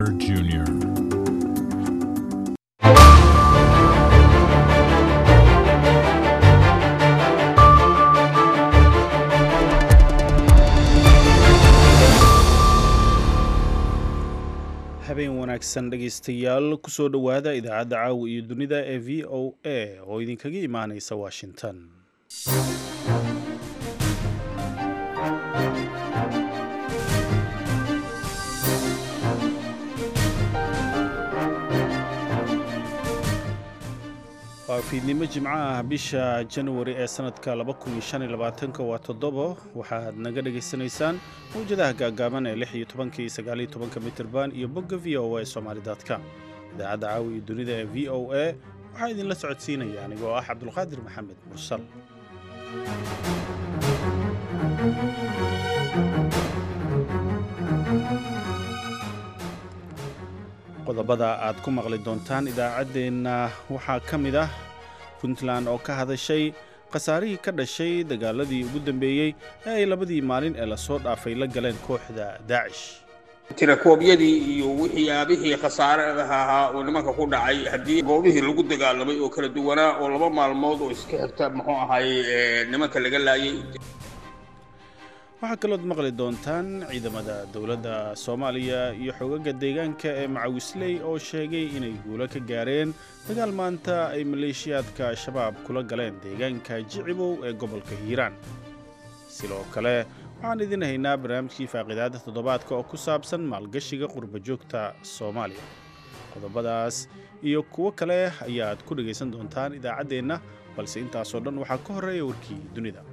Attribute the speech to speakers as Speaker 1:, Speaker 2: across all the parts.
Speaker 1: Jr.
Speaker 2: habeen wanaagsan dhegaystayaal kusoo dhowaada idaacadda caawa iyo dunida ee v o a oo idinkaga imaanaysa washington waa fiidnimo jimco ah bisha januari ee sanadka waa toddobo waxaad naga dhegaysanaysaan mawjadaha gaagaaban ee lix iyo tobanka iyo sagaaliyo tobanka mitirban iyo bogga v o a somaali.com idaacadda caawa iyo dunida ee v o a waxaa idinla socodsiinaya anigoo ah cabdulqaadir maxamed mursal qodobada aad ku maqli doontaan idaacaddeenna waxaa ka mid ah puntland oo ka hadashay khasaarihii ka dhashay dagaaladii ugu dambeeyey ee ay labadii maalin ee lasoo dhaafay la galeen kooxda daacish
Speaker 3: tirakoobyadii iyo wixii aabihii khasaare ahaa oo nimanka ku dhacay haddii goobihii lagu dagaalamay oo kala duwanaa oo laba maalmood oo iska xigta muxuu ahay nimanka laga laayay
Speaker 2: waxaa kalood maqli doontaan ciidamada dowladda soomaaliya iyo xogaga deegaanka ee macawisley oo sheegay inay guulo ka gaareen dagaal maanta ay maleeshiyaadka shabaab kula galeen deegaanka jicibow ee gobolka hiiraan sidoo kale waxaan idin haynaa barnaamijkii faaqidaada toddobaadka oo ku saabsan maalgashiga qurba joogta soomaaliya qodobadaas iyo kuwo kale ayaad ku dhegaysan doontaan idaacaddeenna balse intaasoo dhan waxaa ka horreeya warkii dunida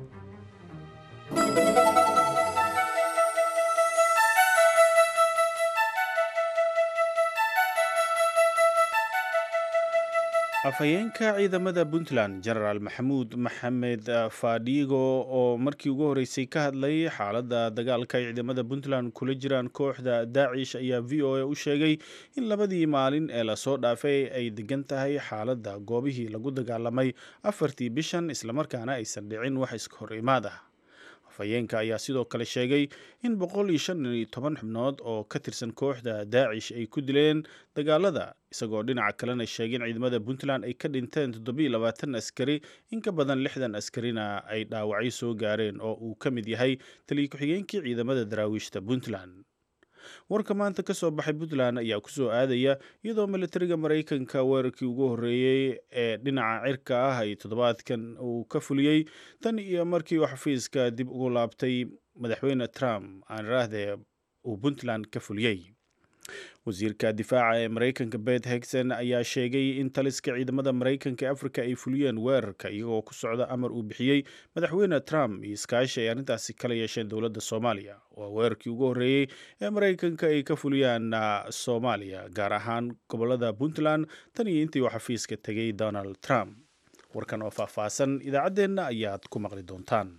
Speaker 2: afhayeenka ciidamada puntland genaraal maxamuud maxamed fadhigo oo markii ugu horreysay ka hadlay xaaladda dagaalka ay ciidamada puntland kula jiraan kooxda daacish ayaa v o a u sheegay in labadii maalin ee lasoo dhaafay ay degan tahay xaaladda goobihii lagu dagaalamay afartii bishan islamarkaana aysan dhicin wax iska hor imaad ah afhayeenka ayaa sidoo kale sheegay in boqol iyo shan iyo toban xubnood oo ka tirsan kooxda daacish ay ku dileen dagaalada isagoo dhinaca kalena sheegay in ciidamada puntland ay ka dhinteen toddobiyo labaatan askari in ka badan lixdan askarina ay dhaawacyo soo gaareen oo uu ka mid yahay taliya ku-xigeenkii ciidamada daraawiishta puntland warka maanta ka soo baxay puntland ayaa ku soo aadaya iyadoo militariga maraykanka weerarkii ugu horreeyey ee dhinaca cirka ah ay toddobaadkan uu ka fuliyey tan iyo markii uu xafiiska dib ugu laabtay madaxweyne trump aan iraahdee uu puntland ka fuliyey wasiirka difaaca ee maraykanka bet hegson ayaa sheegay in taliska ciidamada maraykanka ee afrika ay fuliyeen weerarka iyagoo ku socda amar uu bixiyey madaxweyne trump iyo iskaashi ay arrintaasi kala yeesheen dowladda soomaaliya waa weerarkii ugu horreeyey ee maraykanka ay ka fuliyaan soomaaliya gaar ahaan gobolada puntland tan iyo intii uu xafiiska tegay donald trump warkan oo faahfaahsan idaacaddeenna ayaad ku maqli doontaan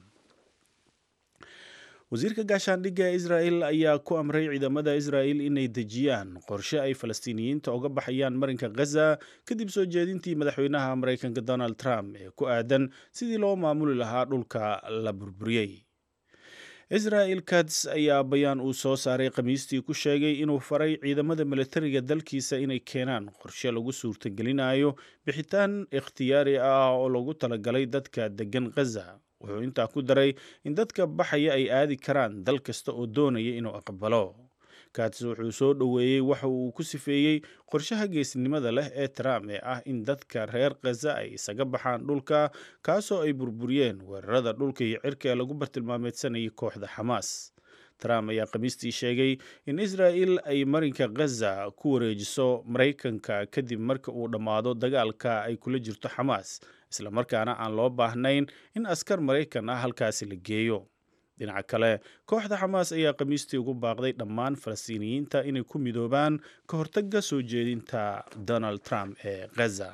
Speaker 2: wasiirka gaashaandhigga ee israel ayaa ku amray ciidamada israel inay dejiyaan qorshe ay falastiiniyiinta uga baxayaan marinka khaza kadib soo jeedintii madaxweynaha maraykanka donald trump ee ku aadan sidii loo maamuli lahaa dhulka la burburiyey israel kats ayaa bayaan uu soo saaray khamiistii ku sheegay inuu faray ciidamada militariga dalkiisa inay keenaan qorshe lagu suurtagelinayo bixitaan ikhtiyaari ah oo lagu talagalay dadka deggan khaza wuxuu intaa ku daray in dadka baxaya ay aadi karaan dal kasta oo doonaya inuu aqbalo kats wuxuu soo dhoweeyey waxa uu ku sifeeyey qorshaha geesnimada leh ee trump ee ah in dadka reer khaza ay isaga baxaan dhulka kaasoo ay burburiyeen weerarada dhulka iyo cirka ee lagu bartilmaameedsanayay kooxda xamaas trump ayaa khamiistii sheegay in israel ay marinka khaza ku wareejiso maraykanka kadib marka uu dhammaado dagaalka ay kula jirto xamaas islamarkaana aan loo baahnayn in askar maraykan ah halkaasi la geeyo dhinaca kale kooxda xamaas ayaa khamiistii ugu baaqday dhammaan falastiiniyiinta inay ku midoobaan ka hortagga soo jeedinta donald trump ee khaza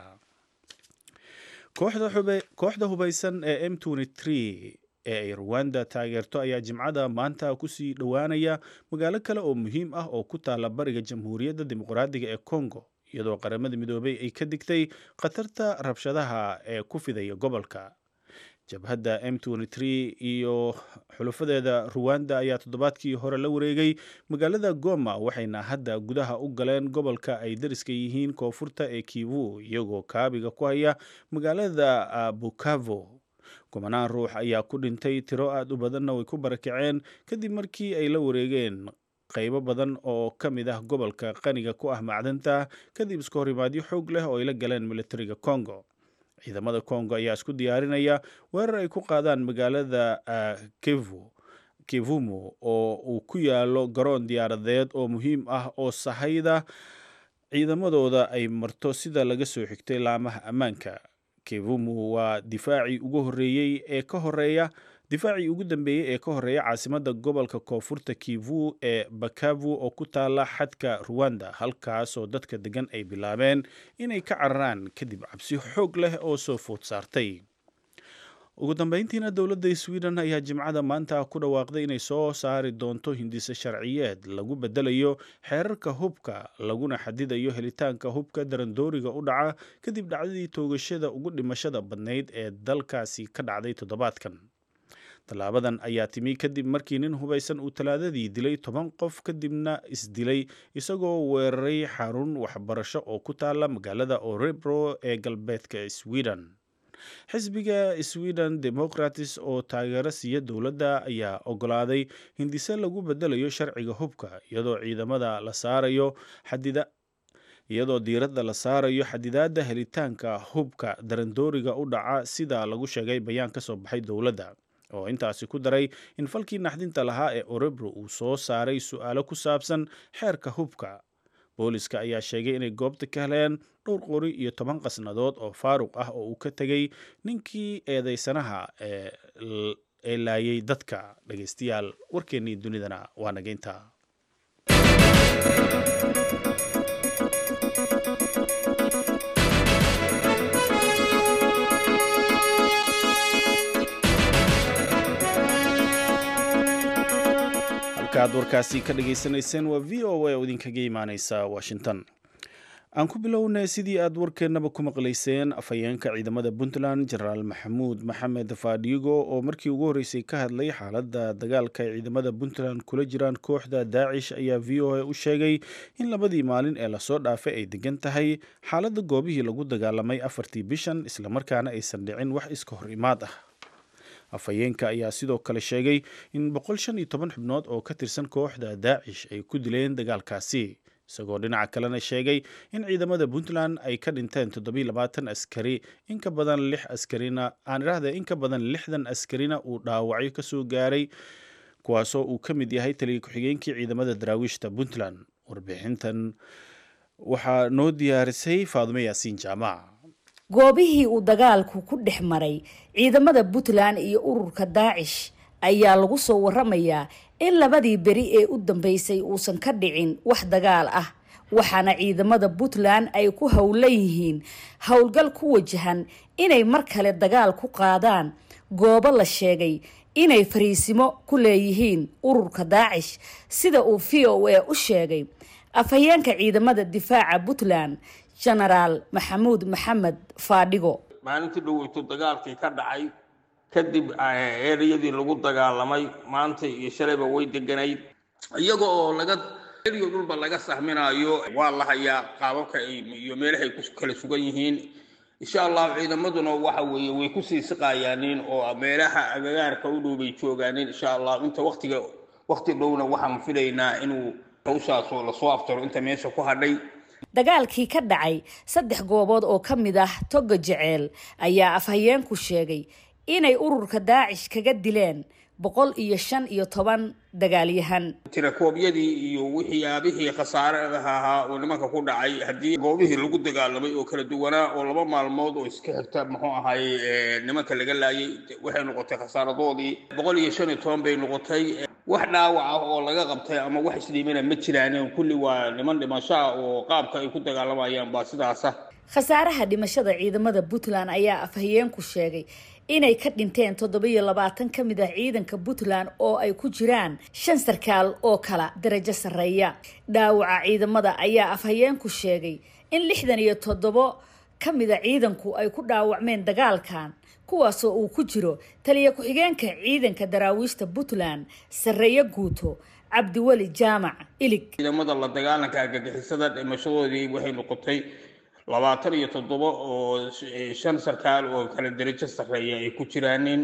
Speaker 2: kooxda hubaysan ee m ee ay ruwanda taageerto ayaa jimcada maanta kusii dhowaanaya magaalo kale oo muhiim ah oo ku taala bariga jamhuuriyadda dimuqraadiga ee congo iyadoo qaramada midoobay ay ka digtay khatarta rabshadaha ee ku fidaya gobolka jabhadda m iyo xulufadeeda ruwanda ayaa toddobaadkii hore la wareegay magaalada goma waxayna hadda gudaha u galeen gobolka ay dariska yihiin koonfurta ee kivu iyagoo kaabiga ku haya magaalada bukavo kumanaan ruux ayaa ku dhintay tiro aad u badanna way ku barakaceen kadib markii ay la wareegeen qaybo badan oo ka mid ah gobolka qaniga ku ah macdanta kadib iska horimaadyo xoog leh oo ay la galeen militariga congo ciidamada congo ayaa isku diyaarinaya weerar ay ku qaadaan magaalada kivu kivumu oo uu ku yaalo garoon diyaaradeed oo muhiim ah oo sahayda ciidamadooda ay marto sida laga soo xigtay laamaha ammaanka kivumu waa difaacii ugu horeeyey ee ka horeeya difaacii ugu dambeeyey ee ka horeeya caasimadda gobolka koonfurta kivu ee bakavu oo ku taala xadka ruwanda halkaasoo dadka degan ay bilaabeen inay ka cararaan kadib cabsi xoog leh oo soo food saartay ugu dambeyntiina dowladda sweden ayaa jimcada maanta ku dhawaaqday inay soo saari doonto hindise sharciyeed lagu bedelayo xeerarka hubka laguna xadidayo helitaanka hubka darandooriga u dhaca kadib dhacdadii toogashada ugu dhimashada badnayd ee dalkaasi ka dhacday toddobaadkan tallaabadan ayaa timi kadib markii nin hubaysan uu talaadadii dilay toban qof kadibna isdilay isagoo weeraray xarun waxbarasho oo ku taala magaalada orebro ee galbeedka sweden xisbiga sweden democratis oo taageero siiya dowladda ayaa ogolaaday hindise lagu bedelayo sharciga hubka iyadoo ciidamada la saarayo xadida iyadoo diiradda la saarayo xadidaadda helitaanka hubka darandooriga u dhaca sida lagu sheegay bayaan ka soo baxay dowladda oo intaasi ku daray in falkii naxdinta lahaa ee orebro uu soo saaray su-aalo ku saabsan xeerka hubka booliska ayaa sheegay inay goobta ka heleen dhowr qori iyo toban qasnadood oo faaruq ah oo uu ka tegay ninkii eedeysanaha ee laayay dadka dhegeystayaal warkeennii dunidana waa nageynta halkaad warkaasi ka dhageysanayseen waa v o a oo idinkaga imaaneysa washington aan ku bilownay sidii aad warkeennaba ku maqlayseen afhayeenka ciidamada puntland jenaraal maxamuud maxamed faadhiigo oo markii ugu horreysay ka hadlay xaaladda dagaalka ay ciidamada puntland kula jiraan kooxda daacish ayaa v o a u sheegay in labadii maalin ee lasoo dhaafay ay degan tahay xaaladda goobihii lagu dagaalamay afartii bishan islamarkaana aysan dhicin wax iska hor imaad ah afhayeenka ayaa sidoo kale sheegay in boqol shan iyo toban xubnood oo ka tirsan kooxda daacish ay ku dileen dagaalkaasi isagoo dhinaca kalena sheegay in ciidamada puntland ay ka dhinteen toddobiyo labaatan askari in ka badan lix askarina aan idhaahda in ka badan lixdan askarina uu dhaawacyo ka soo gaaray kuwaasoo uu ka mid yahay taliya ku-xigeenkii ciidamada daraawiishta puntland warbixintan waxaa noo diyaarisay faadumo yaasiin jaamac
Speaker 1: goobihii uu dagaalku ku dhex maray ciidamada puntland iyo ururka daacish ayaa lagu soo waramayaa in labadii beri ee u dambeysay uusan ka dhicin wax dagaal ah waxaana ciidamada puntland ay ku howlan yihiin howlgal ku wajahan inay mar kale dagaal ku qaadaan goobo la sheegay inay fariisimo ku leeyihiin ururka daacish sida uu v o a u sheegay afhayeenka ciidamada difaaca puntland genaraal maxamuud maxamed faadhigo
Speaker 3: maalintii dhoweyto dagaalkii ka dhacay kadib ereyadii lagu dagaalamay maanta iyo shalayba way deganayd iyaga oo laga eriyo dhulba laga sahminayo waa la hayaa qaababka iyo meelahay ku kala sugan yihiin insha allah ciidamaduna waxa weeye way kusii siqayaaniin oo meelaha agagaarka u dhow bay joogaaniin insha allah inta waqtiga waqti dhowna waxaan filaynaa inuu hawshaas oo lasoo aftaro inta meesha ku hadhay
Speaker 1: dagaalkii ka dhacay saddex goobood oo ka mid ah toga jeceel ayaa afhayeenku sheegay inay ururka daacish kaga dileen boqol iyo shan iyo toban dagaalyahan
Speaker 3: tirakoobyadii iyo waxyaabihii khasaare ahaa oo nimanka ku dhacay haddii goobihii lagu dagaalamay oo kala duwanaa oo laba maalmood oo iska xigta muxuu ahaye nimanka laga laayay waxay noqotay khasaaradoodii boqol iyo shan iyo toban bay noqotay wax dhaawac ah oo laga qabtay ama wax isdhiimana ma jiraan kulli waa niman dhimashaa oo qaabka ay ku dagaalamayaan baa sidaasa
Speaker 1: khasaaraha dhimashada ciidamada puntland ayaa afhayeenku sheegay inay ka dhinteen toddobiyo labaatan ka mid ah ciidanka puntland oo ay ku jiraan shan sarkaal oo kala darajo sarreeya dhaawaca ciidamada ayaa afhayeenku sheegay in lixdan iyo toddobo ka mida ciidanku ay ku dhaawacmeen dagaalkan kuwaasoo uu ku jiro taliya ku-xigeenka ciidanka daraawiishta puntland sarreeye guuto cabdiweli jaamac ilig
Speaker 3: ciidamada la dagaalanka argagixisada dhimashadoodii waxay noqotay labaatan iyo toddoba oo shan sarkaal oo kala derajo sarreeya ay ku jiraanin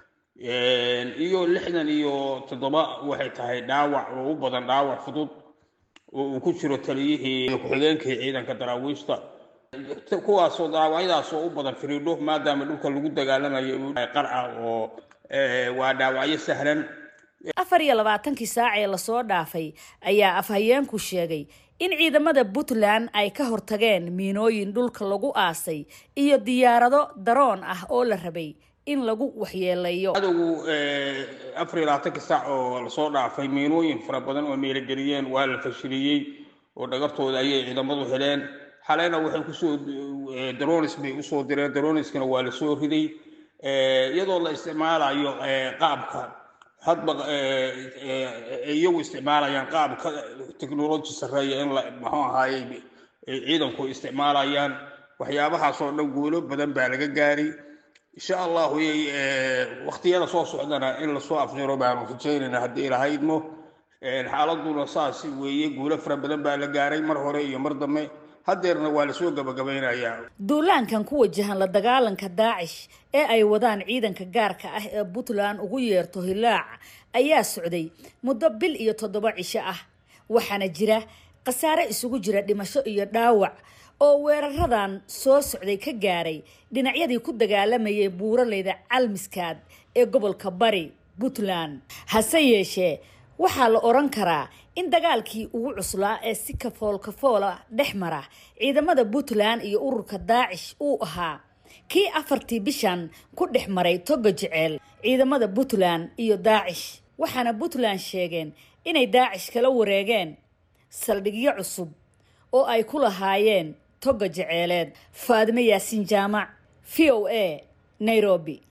Speaker 3: iyo lixdan iyo toddoba waxay tahay dhaawac oo u badan dhaawac fudud oo uu ku jiro taliyihii ku-xigeenkii ciidanka daraawiishta kuwaasoo dhaawacyadaasoo u badan firiidho maadaama dhulka lagu dagaalamayo qarca oo waa dhaawacyo sahlan
Speaker 1: afar iyo labaatankii saac ee lasoo dhaafay ayaa afhayeenku sheegay in ciidamada puntland ay ka hortageen miinooyin dhulka lagu aasay iyo diyaarado daroon ah oo la rabay in lagu waxyeeleeyo
Speaker 3: cadowgu afar iyo labaatankii saac oo lasoo dhaafay miinooyin fara badan oo meelageliyeen waa la fashiliyey oo dhagartooda ayay ciidamadu heleen xaleyna waxay kusoo daronis bay usoo direen daroniskana waa lasoo riday iyadoo la isticmaalayo qaabka hadba iyagu isticmaalayaan qaabka technology sarreeya in la muxuu ahaaye ciidanku isticmaalayaan waxyaabahaasoo dhan guulo badan baa laga gaaray insha allahu waktiyada soo socdana in lasoo afjaro baanu rajaynayna haddii ilahaydmo xaaladuna saas weeye guulo fara badan baa la gaaray mar hore iyo mar dambe hadeerna waa lasoo gabagabaynayaa
Speaker 1: duulaankan ku wajahan la dagaalanka daacish ee ay wadaan ciidanka gaarka ah ee puntland ugu yeerto hilaac ayaa socday muddo bil iyo toddoba cisho ah waxaana jira khasaare isugu jira dhimasho iyo dhaawac oo weeraradan soo socday ka gaaray dhinacyadii ku dagaalamayay buuraleyda calmiskaad ee gobolka bari puntland hase yeeshee waxaa la odhan karaa in dagaalkii ugu cuslaa ee si kafool kafoola dhex mara ciidamada puntland iyo ururka daacish uu ahaa kii afartii bishan ku dhex maray toga jeceel ciidamada puntland iyo daacish waxaana puntland sheegeen inay daacish kala wareegeen saldhigyo cusub oo ay ku lahaayeen toga jeceeleed faadime yaasiin jaamac v o a nairobi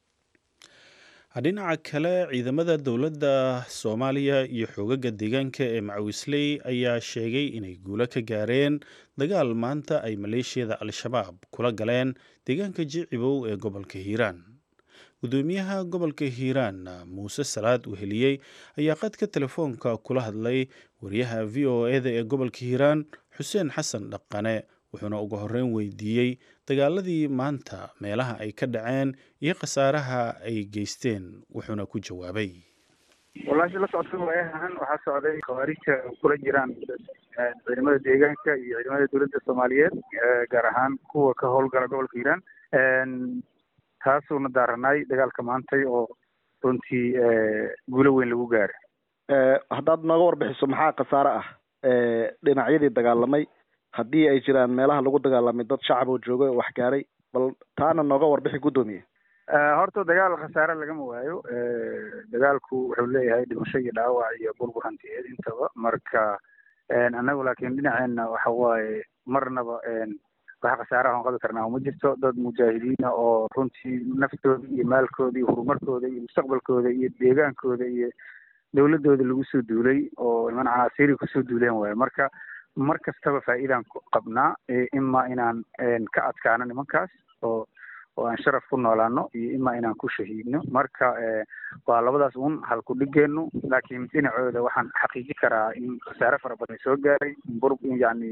Speaker 2: dhinaca kale ciidamada dowladda soomaaliya iyo xoogaga deegaanka ee macawisley ayaa sheegay inay guulo ka gaareen dagaal maanta ay maleeshiyada al-shabaab kula galeen deegaanka jicibow ee gobolka hiiraan gudoomiyaha gobolka hiiraan muuse salaad weheliyey ayaa qadka telefoonka kula hadlay wariyaha v o eda ee gobolka hiiraan xuseen xasan dhaqane wuxuuna ugu horreyn weydiiyey dagaaladii maanta meelaha ay ka dhaceen iyo khasaaraha ay geysteen wuxuuna ku jawaabay
Speaker 4: walaasha la socota waayahan waxaa socday khawaarija kula jiraan ciidamada deegaanka iyo ciidamada dowladda soomaaliyeed gaar ahaan kuwa ka howlgala gobolka hiiraan taasuuna daaranaay dagaalka maantay oo runtii guulo weyn lagu gaaray
Speaker 5: haddaad nooga warbixiso maxaa khasaare ah dhinacyadii dagaalamay haddii ay jiraan meelaha lagu dagaalamay dad shacab oo jooga oo wax gaaray bal taana nooga warbixi guddoomiye
Speaker 4: horta dagaal khasaare lagama waayo dagaalku wuxuu leeyahay dhimasho iyo dhaawac iyo burbur hantiyeed intaba marka annagu laakiin dhinaceena waxa waaye marnaba waxa khasaaraha aan qabi karnaa uma jirto dad mujaahidiina oo runtii naftooda iyo maalkooda iyo horumarkooda iyo mustaqbalkooda iyo deegaankooda iyo dowladooda lagu soo duulay oo iman canaasiiri kusoo duuleen waayo marka mar kastaba faa'iidaan qabnaa ima inaan ka adkaano nimankaas oo oo aan sharaf ku noolaano iyo ima inaan ku shahiidno marka waa labadaas un halku dhigeenu laakiin dhinacooda waxaan xaqiiji karaa in khasaare fara badan soo gaaray bur yani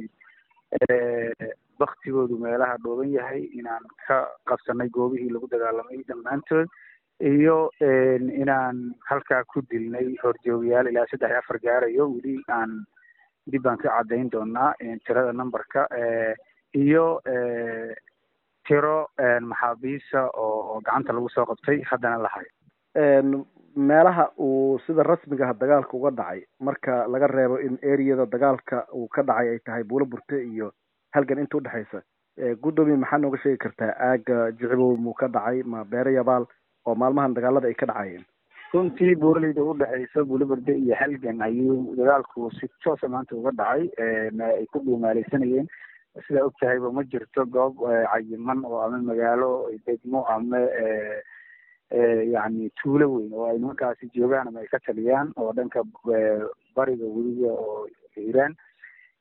Speaker 4: baktigoodu meelaha dhooban yahay inaan ka qabsanay goobihii lagu dagaalamay dhammaantood iyo inaan halkaa ku dilnay horjoogayaal ilaa saddex iyo afar gaarayo weli aan dib baan ka caddayn doonaa tirada numberka iyo tiro maxaabiisa oo gacanta lagu soo qabtay haddana la hayo
Speaker 5: meelaha uu sida rasmiga ah dagaalka uga dhacay marka laga reebo in ereyada dagaalka uu ka dhacay ay tahay buulo burte iyo halgan inta udhexaysa guddoomiye maxaa nooga sheegi kartaa aaga jicibow muu ka dhacay ma beere yabaal oo maalmahan dagaalada ay ka dhacayeen
Speaker 4: runtii buuraleyda udhexaysa buulaberde iyo halgan ayuu dagaalku si toosa maanta uga dhacay ay ku dhuumaaleysanayeen sidaa og tahayba ma jirto goob cayiman oo ama magaalo degmo ama yani tuulo weyn oo ay nimankaasi joogaan ama ay ka taliyaan oo dhanka bariga weliga oo hiiraan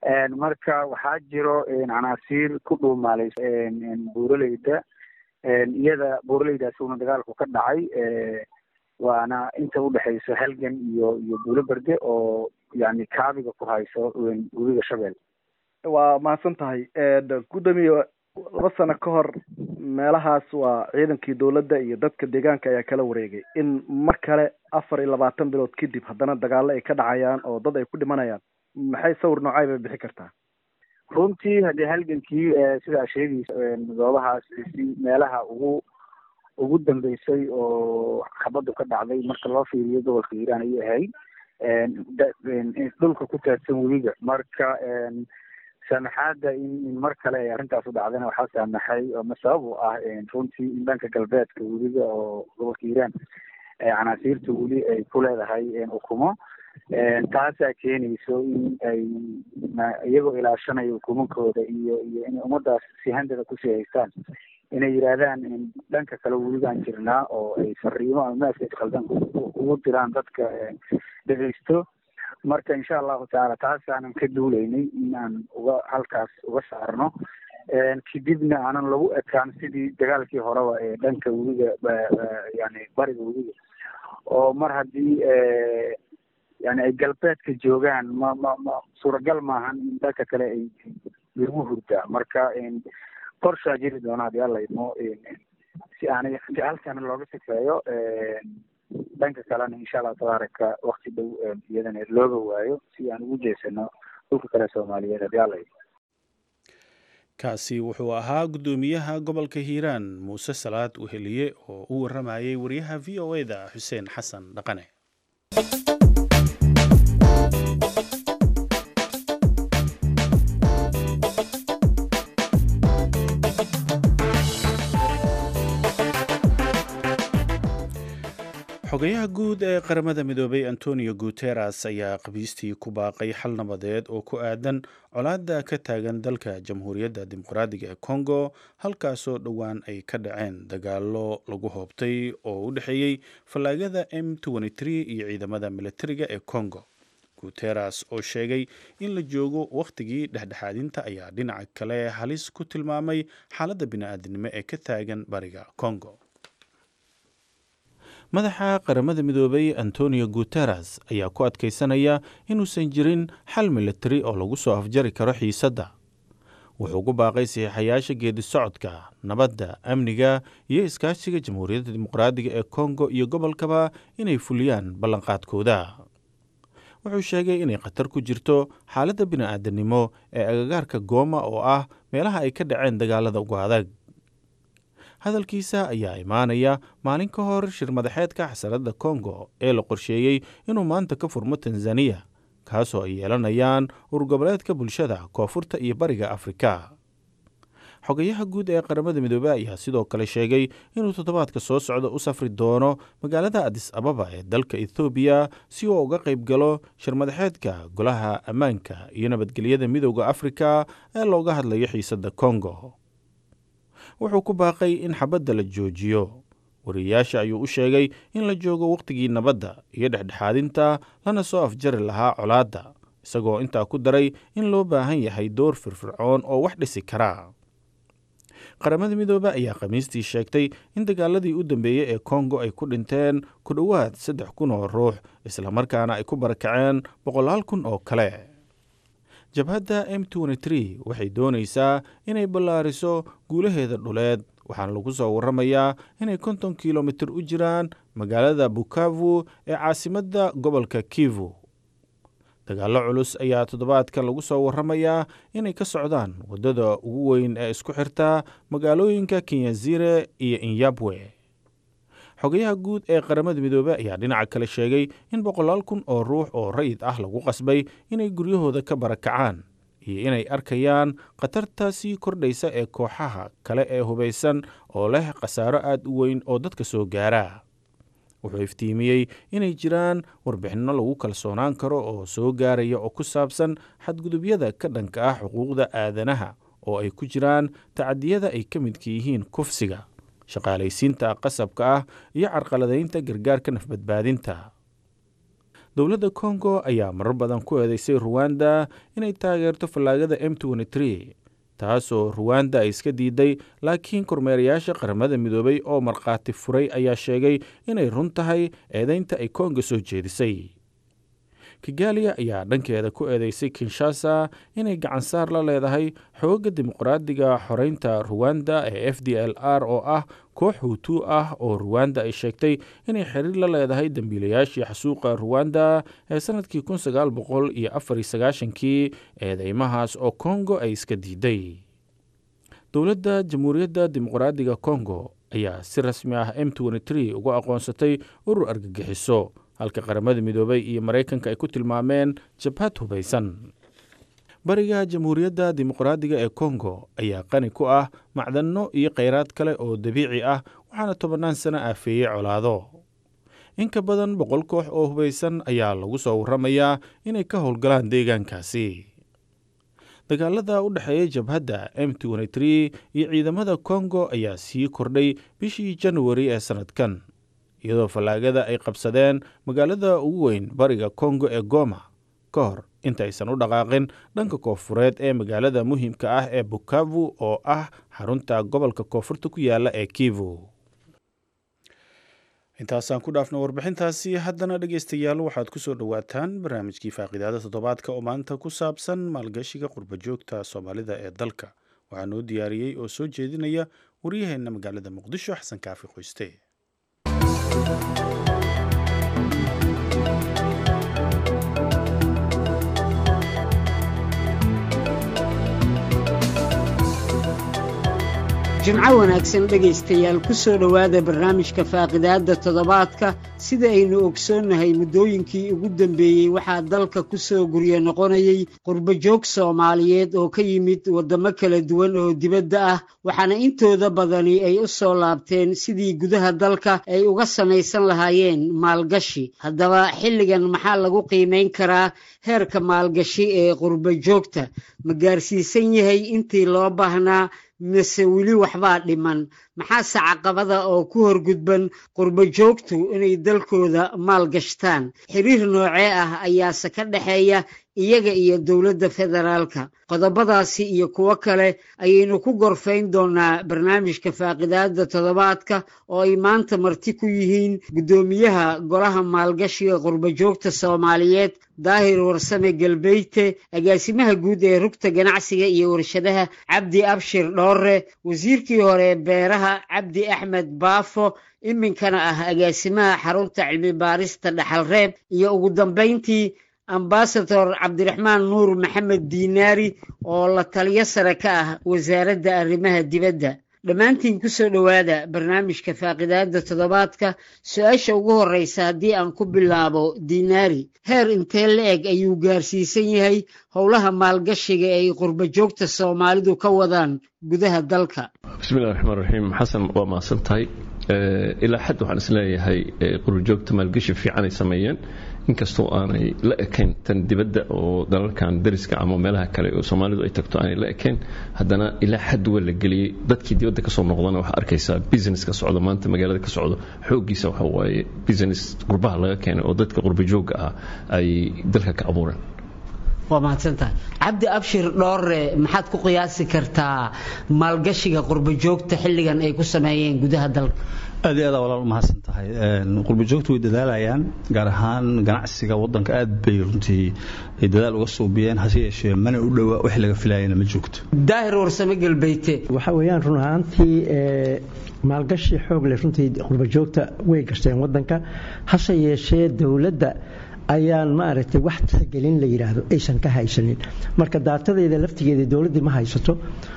Speaker 4: marka waxaa jiro canaasiir ku dhuumaaleysa buuraleyda iyada buuraleydaas uuna dagaalku ka dhacay waana inta udhexeysa halgan iyo iyo buulo berde oo yani kaabiga ku hayso webiga shabeel
Speaker 5: waa mahadsan tahay guddoomiye laba sano ka hor meelahaas waa ciidankii dowladda iyo dadka deegaanka ayaa kala wareegay in mar kale afar iyo labaatan bilood kadib haddana dagaalo ay ka dhacayaan oo dad ay ku dhimanayaan maxay sawir noocay bay bixi kartaa
Speaker 4: runtii haddii halgankii sidaa sheegaysa goobahaas si meelaha ugu ugu dambeysay oo xabaddu ka dhacday marka loo fiiriyo gobolka hiiraan ayay ahayd dhulka ku taagsan webiga marka saamaxaadda in mar kale ay arrintaas u dhacdana waxaa saamaxay ama sabab u ah runtii in dhanka galbeedka webiga oo gobolka hiiraan canaasiirta weli ay ku leedahay ukumo taasaa keenayso in ay iyagoo ilaashanaya ukumankooda iyo iyo inay ummadaas sihandada kusii haystaan inay yidhaahdaan dhanka kale weligaan jirnaa oo ay fariimo ama maaskes khaldan ugu diraan dadka dhegeysto marka insha allahu tacaala taasaanan ka duuleynay in aan uga halkaas uga saarno kadibna aanan lagu ekaan sidii dagaalkii horeba ee dhanka webiga yani bariga webiga oo mar haddii yani ay galbeedka joogaan ma ma ma suuragal maahan in dhanka kale ay lagu hurdaa marka qorshaa jiri doona haddii alla idmo si aanay si halkana looga sifeeyo dhanka kalena insha allahu tabaaraka wakti dhow iyadana looga waayo si aan ugu jeesano dhulka kale soomaaliyeed haddii alla idmo
Speaker 2: kaasi wuxuu ahaa guddoomiyaha gobolka hiiraan muuse salaad weheliye oo u waramayay wariyaha v o e da xuseen xasan dhaqane xogayaha guud ee qaramada midoobay antonio guteres ayaa qabiistii ku baaqay xal nabadeed oo ku aadan colaadda ka taagan dalka jamhuuriyadda dimuqraadiga ee congo halkaasoo dhowaan ay ka dhaceen dagaalo lagu hoobtay oo u dhexeeyey fallaagada m iyo ciidamada militariga ee congo guteres oo sheegay in la joogo wakhtigii dhexdhexaadinta ayaa dhinaca kale halis ku tilmaamay xaaladda bini-aadinimo ee ka taagan bariga congo madaxa qaramada midoobay antonio guteres ayaa ku adkaysanaya inuusan jirin xal militari oo lagu soo afjari karo xiisadda wuxuu ku baaqay saxiixayaasha geedi socodka nabadda amniga iyo iskaashiga jamhuuriyadda dimuqraadiga ee kongo iyo gobolkaba inay fuliyaan ballanqaadkooda wuxuu sheegay inay khatar ku jirto xaaladda bini-aadanimo ee agagaarka gooma oo ah meelaha ay ka dhaceen dagaalada ugu adag hadalkiisa ayaa imaanaya maalin ka hor shir madaxeedka xasaradda kongo ee la qorsheeyey inuu maanta ka furmo tanzaniya kaasoo ay yeelanayaan urgoboleedka bulshada koonfurta iyo bariga afrika xogayaha guud ee qaramada midoobey ayaa sidoo kale sheegay inuu toddobaadka soo socda u safri doono magaalada adis ababa ee dalka ethoobiya si uu uga qayb galo shir madaxeedka golaha ammaanka iyo nabadgelyada midooda afrika ee looga hadlayo xiisadda kongo wuxuu ku baaqay in xabadda la joojiyo wariyayaasha ayuu u sheegay in la joogo wakhtigii nabadda iyo dhexdhexaadinta lana soo afjari lahaa colaadda isagoo intaa ku daray in loo baahan yahay door firfircoon oo wax dhisi kara qaramada midoobe ayaa khamiistii sheegtay in dagaaladii u dambeeyey ee kongo ay ku dhinteen ku dhowaad saddex kun oo ruux islamarkaana ay ku barakaceen boqolaal kun oo kale jabhadda m waxay doonaysaa inay ballaariso guulaheeda dhuleed waxaana lagu soo waramayaa inay konton kilomitir u jiraan magaalada bukavu ee caasimadda gobolka kivu dagaallo culus ayaa toddobaadkan lagu soo waramayaa inay ka socdaan waddada ugu weyn ee isku xirta magaalooyinka kenyazire iyo inyabwe xogayaha guud ee qaramada midoobey ayaa dhinaca kale sheegay in boqolaal kun oo ruux oo rayid ah lagu qasbay inay guryahooda ka barakacaan iyo inay arkayaan khatarta sii kordhaysa ee kooxaha kale ee hubaysan oo leh khasaaro aad u weyn oo dadka soo gaara wuxuu iftiimiyey inay jiraan warbixinno lagu kalsoonaan karo oo soo gaaraya oo ku saabsan xadgudubyada ka dhanka ah xuquuqda aadanaha oo ay ku jiraan tacadiyada ay ka midka yihiin kufsiga shaqaalaysiinta qasabka ah iyo carqaladaynta gargaarka nafbadbaadinta dowladda kongo ayaa marar badan ku eedeysay ruwanda inay taageerto fallaagada m taasoo ruwanda ay iska diiday laakiin kormeerayaasha qaramada midoobay oo markhaati furay ayaa sheegay inay run tahay eedeynta ay kongo soo jeedisay kigaaliya ayaa dhankeeda ku eedeysay kinshasa inay gacansaar la leedahay xoogga dimuqraadiga xoreynta ruwanda ee f d l r oo ah koox huutu ah oo ruwanda ay sheegtay inay xiriir la leedahay dembiilayaashii xasuuqa ruwanda ee sannadkii kun sagaal boqol iyo afar iyo sagaashankii eedeymahaas oo kongo ay iska diiday dowladda jamhuuriyadda dimuqraadiga kongo ayaa si rasmi ah m uga aqoonsatay urur argagixiso halka qaramada midoobay iyo maraykanka ay ku tilmaameen jabhad hubaysan bariga jamhuuriyadda dimuqraadiga ee kongo ayaa qani ku ah macdanno iyo kheyraad kale oo dabiici ah waxaana tobannaan sano aafeeyey colaado in ka badan boqol koox oo hubaysan ayaa lagu soo warramayaa inay ka howlgalaan deegaankaasi dagaalada u dhexeeya jabhadda m iyo ciidamada kongo ayaa sii kordhay bishii januari ee sannadkan iyadoo fallaagada ay qabsadeen magaalada ugu weyn bariga kongo ee goma ka hor intaysan u dhaqaaqin dhanka koonfureed ee magaalada muhiimka ah ee bukavu oo ah xarunta gobolka koonfurta ku yaala ee kivu intaasaan ku dhaafna warbixintaasi haddana dhegeystayaal waxaad ku soo dhowaataan barnaamijkii faaqidaada toddobaadka oo maanta ku saabsan maalgashiga qurbajoogta soomaalida ee dalka waxaa noo diyaariyey oo soo jeedinaya waryaheenna magaalada muqdisho xasan kaafi qoyste
Speaker 6: jimco wanaagsan dhegaystayaal ku soo dhowaada barnaamijka faaqidaadda toddobaadka sida aynu ogsoonnahay muddooyinkii ugu dambeeyey waxaa dalka ku soo guryo noqonayay qurbajoog soomaaliyeed oo ka yimid waddamo kala duwan oo dibadda ah waxaana intooda badani ay u soo laabteen sidii gudaha dalka ay uga samaysan lahaayeen maalgashi haddaba xilligan maxaa lagu qiimayn karaa heerka maalgashi ee qurbajoogta ma gaarsiisan yahay intii loo baahnaa mise weli waxbaa dhiman maxaase caqabada oo ku horgudban qurbajoogtu inay dalkooda maal gashtaan xiriir noocee ah ayaase ka dhexeeya iyaga iyo dowladda federaalka qodobadaasi iyo kuwo kale ayaynu ku gorfayn doonaa barnaamijka faaqidaadda toddobaadka oo ay maanta marti ku yihiin guddoomiyaha golaha maalgashiga qurbajoogta soomaaliyeed daahir warsame galbeyte agaasimaha guud ee rugta ganacsiga iyo warshadaha cabdi abshir dhoore wasiirkii hore beeraha cabdi axmed baafo iminkana ah agaasimaha xarunta cilmi baarista dhaxalreeb iyo ugu dambayntii ambasador cabdiraxmaan nuur maxamed diinaari oo la taliyo sare ka ah wasaaradda arrimaha dibadda dhammaantiin ku soo dhowaada barnaamijka faaqidaadda toddobaadka su-aasha ugu horreysa haddii aan ku bilaabo diinaari heer intee la-eg ayuu gaarsiisan yahay howlaha maalgashiga ee ay qurbajoogta soomaalidu ka wadaan gudaha dalka
Speaker 7: bismillahi raxmaan raxiim xasan waa mahadsan tahay ilaa xad waxaan isleeyahay qurbajoogta maalgashi fiican ay sameeyeen inkastoo aanay la ekayn tan dibadda oo dalalkan dariska ama meelaha kale oo soomaalidu ay tagto aanay la ekayn haddana ilaa xad waa la geliyey dadkii dibadda kasoo noqdana waxaa arkaysaa business ka socdo maanta magaalada ka socdo xooggiisa waxa waaye business qurbaha laga keenay oo dadka qurbajooga ah ay dalka ka abuureen
Speaker 6: waa mahadsantahay cabdi abshir dhoore maxaad ku qiyaasi kartaa maalgashiga qurbajoogta xilligan ay ku sameeyeen gudaha dalka
Speaker 8: aad iyo aad walaal umahadsan tahay qurbajoogtu way dadaalayaan gaar ahaan ganacsiga wadanka aad bay runtii ay dadaal uga suubiyeen hase yeeshee mana u dhowaa wax laga filayana ma joogto
Speaker 6: daahir warsame galbeyte
Speaker 9: waxa weeyaan run ahaantii maalgashi xoog leh runtii qurbajoogta way gashteen wadanka hase yeeshee dowladda ayaan maaragtay wax tixgelin la yidhaahdo aysan ka haysanin marka daatadeeda laftigeeda dowladdii ma haysato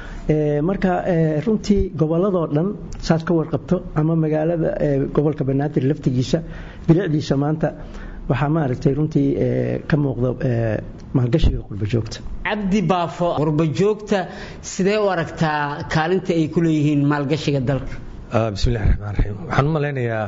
Speaker 9: marka runtii gobolladoo dhan saad ka warqabto ama magaalada gobolka banaadir laftigiisa bilicdiisa maanta waxaa maaragtay runtii ka muuqda maalgashiga qurbajoogta
Speaker 6: cabdi baafo qurbajoogta sidee u aragtaa kaalinta ay ku leeyihiin maalgashiga dalka
Speaker 10: bismillahi raxmaan raxiim waxaan u malaynayaa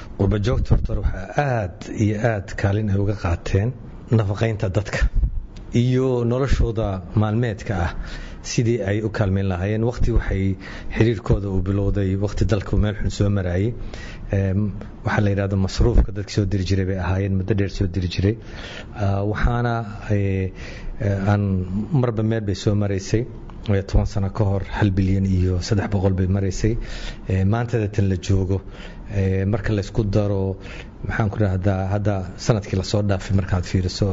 Speaker 10: qurbajoogta horta waxaa aad iyo aad kaalin ay uga qaateen nafaqaynta dadka iyo noloshooda maalmeedka ah sidii ay u kaalmeyn lahaayeen waqti waxay xiriirkooda uu bilowday waqti dalka meel xun soo maraayay waxaa la yidhahda masruufka dadka soo diri jiray bay ahaayeen muddo dheer soo diri jiray waxaana aan marba meel bay soo maraysay toban sano ka hor hal bilyan iyo saddex boqol bay maraysay maantada tan la joogo marka laysku daro maxaan ku dhahdaa hadda sanadkii lasoo dhaafay markaad fiiriso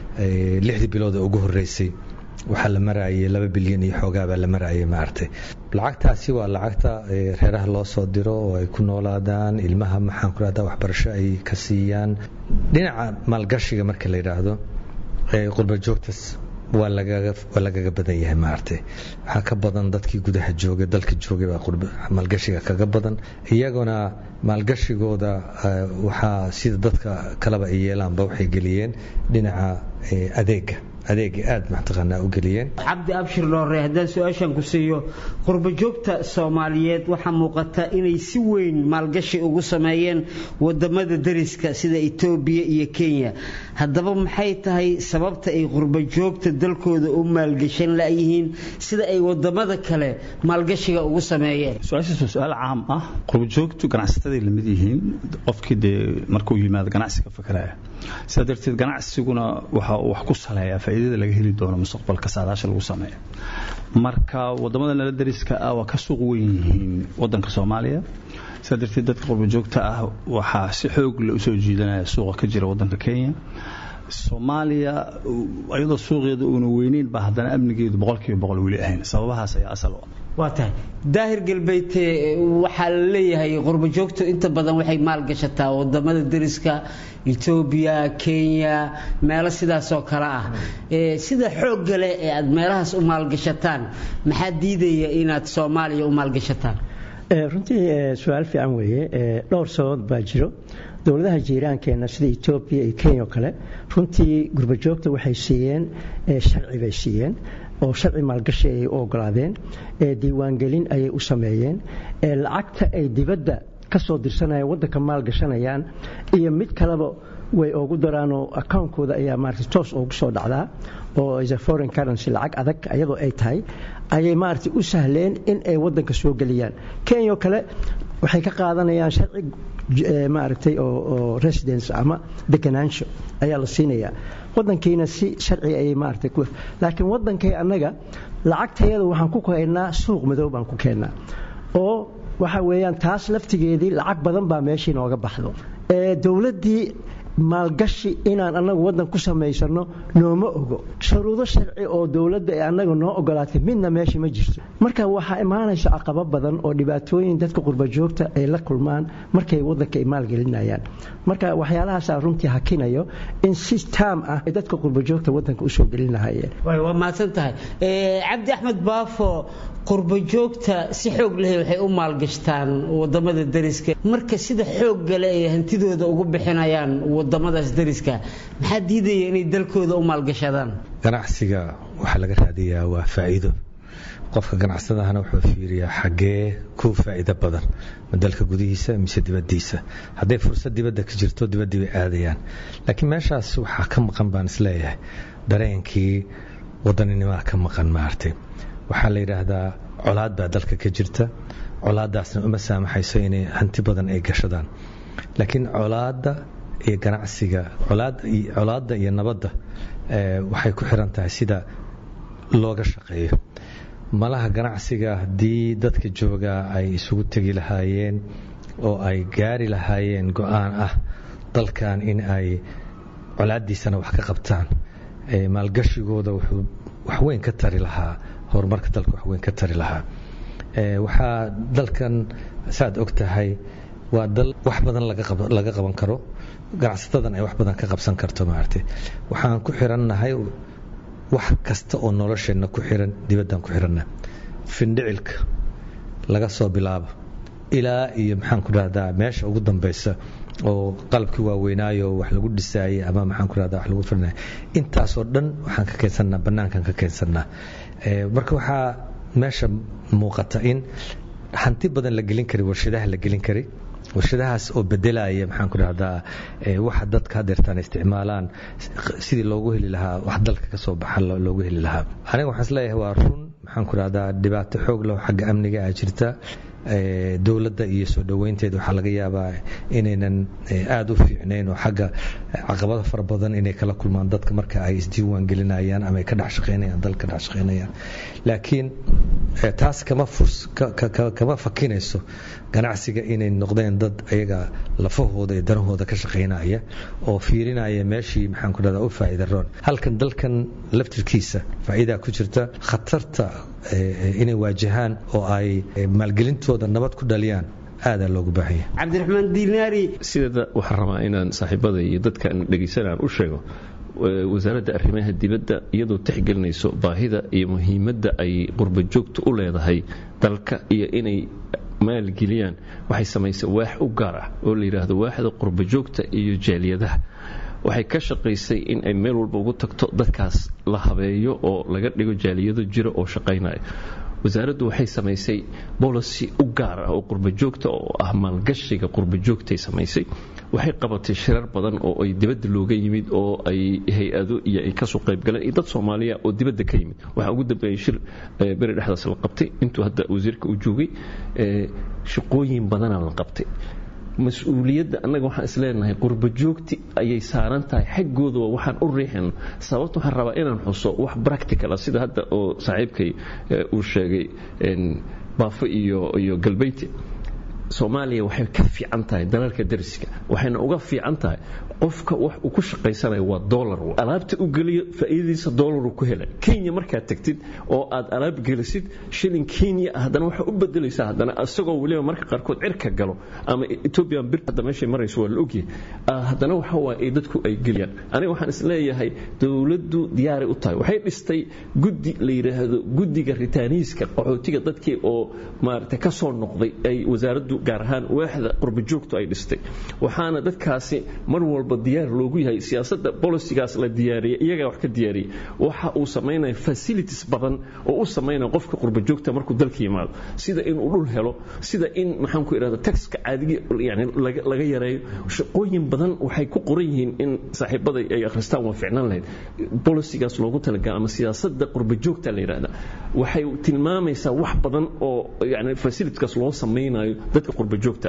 Speaker 10: lixdii bilooda ugu horeysay waxaa la maraayay laba bilyan iyo xoogaabaa la maraayay maaragtay lacagtaasi waa lacagta reeraha loo soo diro oo ay ku noolaadaan ilmaha maxaan ku dhahdaa waxbarasho ay ka siiyaan dhinaca maalgashiga marka la yidhaahdo qurba joogtas waa lagaga badan yahay maaragtay waxaa ka badan dadkii gudaha joogay dalka joogay baa maalgashiga kaga badan iyaguna maalgashigooda waxaa sida dadka kaleba ay yeelaanba waxay geliyeen dhinaca adeega adeega aada mataqaanaa u geliyeen
Speaker 6: cabdi abshir dhoore haddaan su-aashan ku siiyo qurba joogta soomaaliyeed waxaa muuqata inay si weyn maalgashi ugu sameeyeen wadamada dariska sida etoobiya iyo kenya haddaba maxay tahay sababta ay qurba joogta dalkooda u maalgashan layihiin sida ay wadamada kale maalgashiga ugu sameeyeen
Speaker 8: su-aashaas waa su-aal caam ah qurba joogtu ganacsataday lamid yihiin qofkii dee markuu yimaado ganacsiga fakaraya sidaa darteed ganacsiguna waxa uu wax ku saleeyaa faa'iidada laga heli doono mustaqbalka saadaasha lagu sameeyo marka wadamada nala dariska ah waa ka suuq weyn yihiin wadanka soomaaliya sidaa darteed dadka qurba joogta ah waxaa si xoog la usoo jiidanaya suuqa ka jira wadanka kenya soomaaliya iyadoo suuqeeda uuna weyneyn baa haddana amnigeedu boqolkiiba boqol weli ahayn sababahaas ayaa asal u ah
Speaker 6: waa tahay daahir galbeydte waxaa la leeyahay qurba joogtu inta badan waxay maalgashataa wadamada dariska etoobiya kenya meelo sidaasoo kale ah sida xoogga leh ee aad meelahaas u maalgashataan maxaa diidaya inaad soomaaliya u maalgashataan
Speaker 9: runtii su-aal fiican weeye dhowr sababood baa jiro dowladaha jiiraankeenna sida etoobiya iyo kenya oo kale runtii gurbajoogta waxay siiyeen sharci bay siiyeen oo sharci maalgashi ayay u ogolaadeen diiwaangelin ayay u sameeyeen lacagta ay dibadda ka soo dirsanayaan waddanka maalgashanayaan iyo mid kaleba way ugu daraanoo akawnkooda ayaa maarata toos ugu soo dhacdaa oo is a foreign currency lacag adag iyadoo ay tahay ayay maarata u sahleen in ay waddanka soo geliyaan kenya oo kale waxay ka qaadanayaan sharci maaragtay oo residence ama deganaansho ayaa la siinayaa wadankiina si sharci ayay maaragtay ku laakiin wadankay annaga lacagtayada waxaan ku keennaa suuq madow baan ku keennaa oo waxa weeyaan taas laftigeedii lacag badan baa meeshii nooga baxdo dowladdii maalgashi inaan annagu waddan ku samaysano nooma ogo shuruudo sharci oo dowladda ee annaga noo ogolaatay midna meesha ma jirto marka waxaa imaanaysa caqabo badan oo dhibaatooyin dadka qurbajoogta ay la kulmaan markay waddanka ay maalgelinayaan marka waxyaalahaasaa runtii hakinayo in si taam ah ay dadka qurbajoogta waddanka usoo gelin lahaayeen
Speaker 6: waa mahadsan tahay cabdi axmed baafo qurbajoogta si xoog leh waxay u maalgashtaan wadamada dariska marka sida xoogga leh ay hantidooda ugu bixinayaan wadamadaas dariska maxaa diidaya inay dalkooda u maalgashadaan
Speaker 10: ganacsiga waxaa laga raadiyaa waa faa'iido qofka ganacsadahana wuxuu fiiriyaa xaggee ku faa'iido badan ma dalka gudihiisa mise dibaddiisa hadday fursad dibadda ka jirto dibaddii bay aadayaan laakiin meeshaas waxaa ka maqan baan isleeyahay dareenkii waddaninimaa ka maqan maartay waxaa la yidhaahdaa colaad baa dalka ka jirta colaadaasna uma saamaxayso inay hanti badan ay gashadaan laakiin colaadda iyo ganacsiga colaadda iyo nabadda waxay ku xiran tahay sida looga shaqeeyo malaha ganacsiga haddii dadka joogaa ay isugu tegi lahaayeen oo ay gaari lahaayeen go-aan ah dalkan in ay colaaddiisana wax ka qabtaan maalgashigooda wuxuu waxweyn ka tari lahaa horumarka dalka waxweyn ka tari lahaa waxaa dalkan saaad og tahay waa dal wax badan laga qaban karo ganacsatadan ay wax badan ka qabsan karto maaragtay waxaan ku xirannahay wax kasta oo nolosheenna ku xiran dibaddan ku xiranna findhicilka laga soo bilaabo ilaa iyo maxaan ku dhahdaa meesha ugu dambaysa oo qalabkii waaweynaayo wax lagu dhisaayey ama maxaan ku dhahdaa wax lagu firinaya intaasoo dhan waxaan ka keensannaa bannaankan ka keensannaa marka waxaa meesha muuqata in hanti badan la gelin kari warshadaha la gelin kari warshadahaas oo bedelaya maxaan ku dhahdaa waxa dadka hadeertaan isticmaalaan sidii loogu heli lahaa wax dalka ka soo baxa loogu heli lahaa aniga waxaan isleeyahay waa run maxaan ku dhahdaa dhibaato xoog leh xagga amniga ah jirta dowladda iyo soo dhoweynteeda waxaa laga yaabaa inaynan aada u fiicnayn oo xagga caqabado fara badan inay kala kulmaan dadka marka ay isdiiwaan gelinayaan ama ay ka dhex shaqaynayaan dalka dhex shaqaynayaan laakiin taas kama furs kama fakinayso ganacsiga inay noqdeen dad ayaga lafahooda iyo danahooda ka shaqaynaya oo fiirinaya meeshii maxaan ku dhahdaa u faa'iida roon halkan dalkan laftirkiisa faa'iidaa ku jirta khatarta inay waajahaan oo ay maalgelintooda nabad ku dhaliyaan aadaa loogu baahan yahay
Speaker 6: cabdiraxmaan diinaari
Speaker 7: sideeda waxaan rabaa inaan saaxiibada iyo dadka aan dhegaysanaan u sheego wasaaradda arrimaha dibadda iyadoo tixgelinayso baahida iyo muhiimadda ay qurbajoogta u leedahay dalka iyo inay maalgeliyaan waxay samaysay waax u gaar ah oo la yidhaahdo waaxda qurbajoogta iyo jaaliyadaha waxay ka shaqaysay in ay meel walba ugu tagto dadkaas la habeeyo oo laga dhigo jaaliyado jira oo shaqaynaya wasaaraddu waxay samaysay bolicy u gaar ah oo qurbajoogta oo ah maalgashiga qurbajoogtay samaysay waxay qabatay shirar badan oo ay dibadda looga yimid oo ay hay-ado iyo ay kasoo qaybgaleen iyo dad soomaaliya oo dibadda ka yimid waxaa ugu dambeeyey shir beri dhexdaas la qabtay intuu hadda wasiirka u joogay shaqooyin badana la qabtay mas-uuliyadda annaga waxaan isleenahay qurbajoogti ayay saaran tahay xaggooda waa waxaan u riixin sababta waxaan rabaa inaan xuso wax practical ah sida hadda oo saaxiibkay uu sheegay baafo iyo iyo galbeyti soomaaliya waxay ka fiican tahay dalalka dariska waxayna uga fiican tahay qofka wax uu ku shaqaysanayo waa dolar alaabta u geliyo faa'iidadiisa dolaru ku helay kenya markaad tagtid oo aad alaab gelisid shilin kenya ah haddana waxaa u bedelaysaa haddana isagoo weliba marka qaarkood cirka galo ama ethiopian bir hadda meeshay marayso waa la ogyahay haddana waxa waa ay dadku ay geliyaan aniga waxaan isleeyahay dowladdu diyaaray u tahay waxay dhistay guddi la yidhaahdo guddiga ritaaniiska qaxootiga dadkii oo maaragtay ka soo noqday ay wasaaraddu gaar ahaan waaxda qurbajoogtu ay dhistay waxaana dadkaasi mar walba diyaar loogu yahay siyaasadda bolisigaas la diyaariyay iyagaa wax ka diyaariyay waxa uu samaynaya facilities badan oo u samaynaya qofka qurbajoogta markuu dalka yimaado sida inuu dhul helo sida in maxaan ku idhahda taxka caadigi yani laga yareeyo shaqooyin badan waxay ku qoran yihiin in saaxiibada ay akhristaan waa ficnaan lahayd bolisigaas loogu talagala ama siyaasadda qurbajoogta la yidhahda waxay tilmaamaysaa wax badan oo yani facilitieskaas loo samaynayo dadka qurbajoogta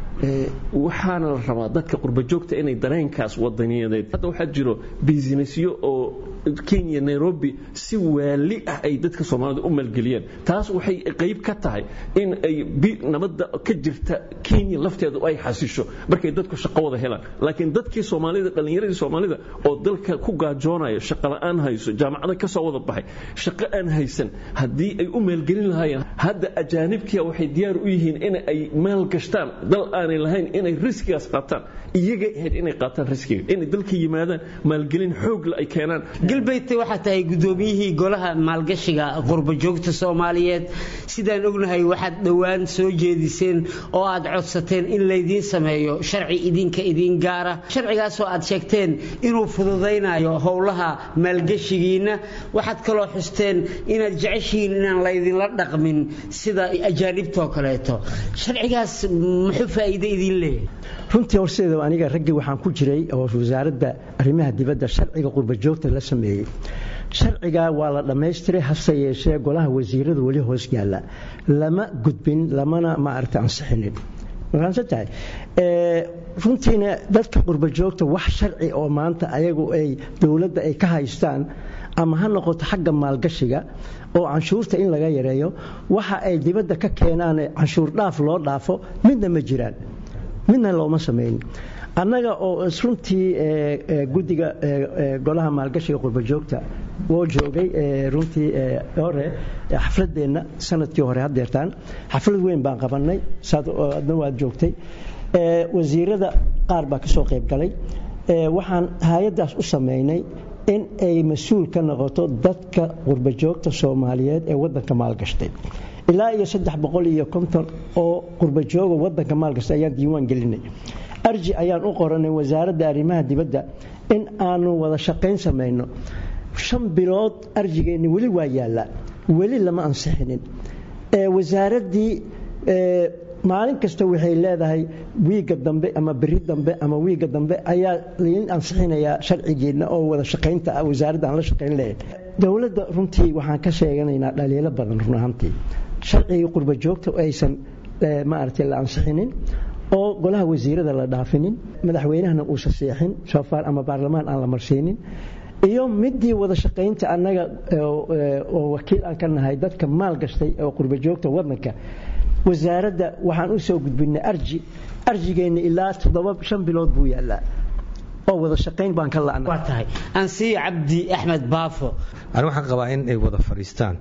Speaker 7: waxaana la rabaa dadka qurbajoogta inay dareenkaas wadaniyadeed hadda waxaa jiro bisinessyo oo kenya nairobi si waali ah ay dadka soomaalida u maalgeliyeen taas waxay qayb ka tahay in ay nabadda ka jirta kenya lafteedu ay xasisho markay dadku shaqo wada helaan laakiin dadkii soomaalida dhallinyaradii soomaalida oo dalka ku gaajoonaya shaqo la'aan hayso jaamacada ka soo wada baxay shaqo aan haysan haddii ay u maalgelin lahaayeen hadda ajaanibkia waxay diyaar u yihiin in ay maal gashtaan dal aanay lahayn inay riskigaas qaataan iyagay ahayd inay qaataan riskiga inay dalka yimaadaan maalgelin xoogla ay keenaan
Speaker 6: galbeydta waxaa tahay guddoomiyihii golaha maalgashiga qurbajoogta soomaaliyeed sidaan ognahay waxaad dhowaan soo jeediseen oo aad codsateen in laydiin sameeyo sharci idinka idiin gaara sharcigaasoo aad sheegteen inuu fududaynayo howlaha maalgashigiinna waxaad kaloo xusteen inaad jeceshihiin inaan laydinla dhaqmin sida ajaanibtoo kaleeto sharcigaas muxuu faa'iido idiin leeyahay
Speaker 9: runtii horseeda aniga raggii waxaan ku jiray oo wasaaradda arrimaha dibadda sharciga qurbajoogta la sameeyey sharciga waa la dhammaystiray hase yeeshee golaha wasiiradu weli hoos yaalla lama gudbin lamana maaragta ansixinin tahay runtiina dadka qurbajoogta wax sharci oo maanta ayagu ay dowladda ay ka haystaan ama ha noqoto xagga maalgashiga oo canshuurta in laga yareeyo waxa ay dibadda ka keenaan canshuur dhaaf loo dhaafo midna ma jiraan midna looma samayn annaga oo runtii guddiga golaha maalgashiga qurbajoogta woo joogay runtii hore xafladeenna sanadkii hore hadeertaan xaflad weyn baan qabanay adna waad joogtay wasiirada qaar baa kasoo qayb galay waxaan hay-addaas u samaynay in ay mas-uul ka noqoto dadka qurbajoogta soomaaliyeed ee wadanka maalgashtay ilaa iyo saddex boqol iyo konton oo qurbajooga wadanka maalgashtay ayaan diiwaan gelinay arji ayaan u qoranay wasaaradda arrimaha dibadda in aanu wada shaqayn samayno shan bilood arjigeenni weli waa yaallaa weli lama ansixinin wasaaraddii maalin kasta waxay leedahay wiiga dambe ama beri dambe ama wiiga dambe ayaa lain ansixinayaa sharcigeedna oo wada shaqaynta ah wasaaradda aan la shaqayn lahayn dowladda runtii waxaan ka sheeganaynaa dhaliilo badan run ahaantii sharcigii qurba joogta aysan maaragtay la ansixinin oo golaha wasiirada la dhaafinin madaxweynahana uusan seexin soofaar ama baarlamaan aan la marsiinin iyo midii wada shaqaynta annaga oo wakiil aan ka nahay dadka maal gashtay oo qurba joogta wadanka wasaaradda waxaan u soo gudbinay arji arjigeenna ilaa toddoba shan bilood buu yaalaa oo wada shaqayn baan ka la'naa
Speaker 6: waa tahay ansiyo cabdi axmed baafo
Speaker 10: ani waxaan qabaa in ay wada fadhiistaan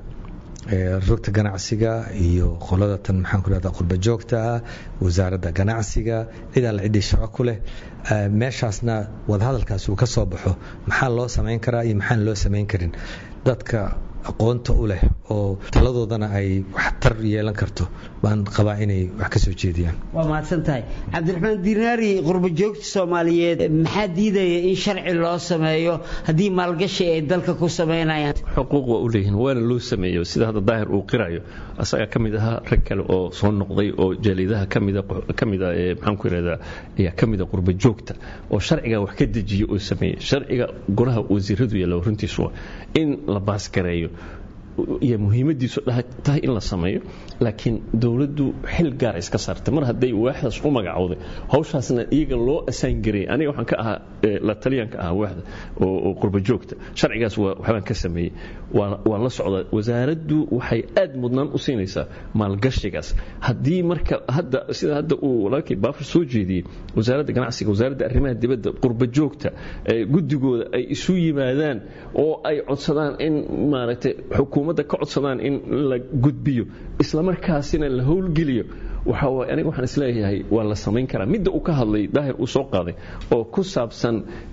Speaker 10: rugta ganacsiga iyo qolada tan maxaan ku rahdaa qurba joogta ah wasaaradda ganacsiga cid alla ciddii shaqo ku leh meeshaasna wadahadalkaasi uu ka soo baxo maxaa loo samayn karaa iyo maxaan loo samayn karin dadka aqoonta u leh oo taladoodana ay waxtar yeelan karto baan qabaa inay wax ka soo jeediyaan
Speaker 6: waa mahadsan tahay cabdiraxmaan dinaari qurba joogta soomaaliyeed maxaa diidaya in sharci loo sameeyo haddii maalgashi ay dalka ku samaynayaan
Speaker 7: xuquuq waa u leeyihin waana loo sameeyo sida hadda daahir uu qirayo asagaa ka mid ahaa rag kale oo soo noqday oo jaalidaha kamida kamida ee maxaan ku yidhahdaa ayaa ka mida qurba joogta oo sharciga wax ka dejiyo oo sameeyey sharciga golaha wasiiradu yeelo runtiisu in la baasgareeyo iyo muhiimadiisu tahay in la sameeyo laakiin dowladdu xil gaara iska saartay mar hadday waaxdaas u magacowday hawshaasna iyaga loo asaan gareeyay aniga waxaan ka ahaa la taliyanka ahaa waaxda oo qurba joogta sharcigaas waxbaan ka sameeyey waan la socdaa wasaaraddu waxay aad mudnaan u siinaysaa maalgashigaas haddii marka hadda sida hadda uu walaalkii baafur soo jeediyey wasaaradda ganacsiga wasaaradda arrimaha dibadda qurba joogta guddigooda ay isu yimaadaan oo ay codsadaan in maaragtay xukuumadda ka codsadaan in la gudbiyo islamarkaasina la howlgeliyo waxa aniga waxaan isleeyahay waa la samayn karaa midda uu ka hadlay daahir uu soo qaaday oo ku saabsan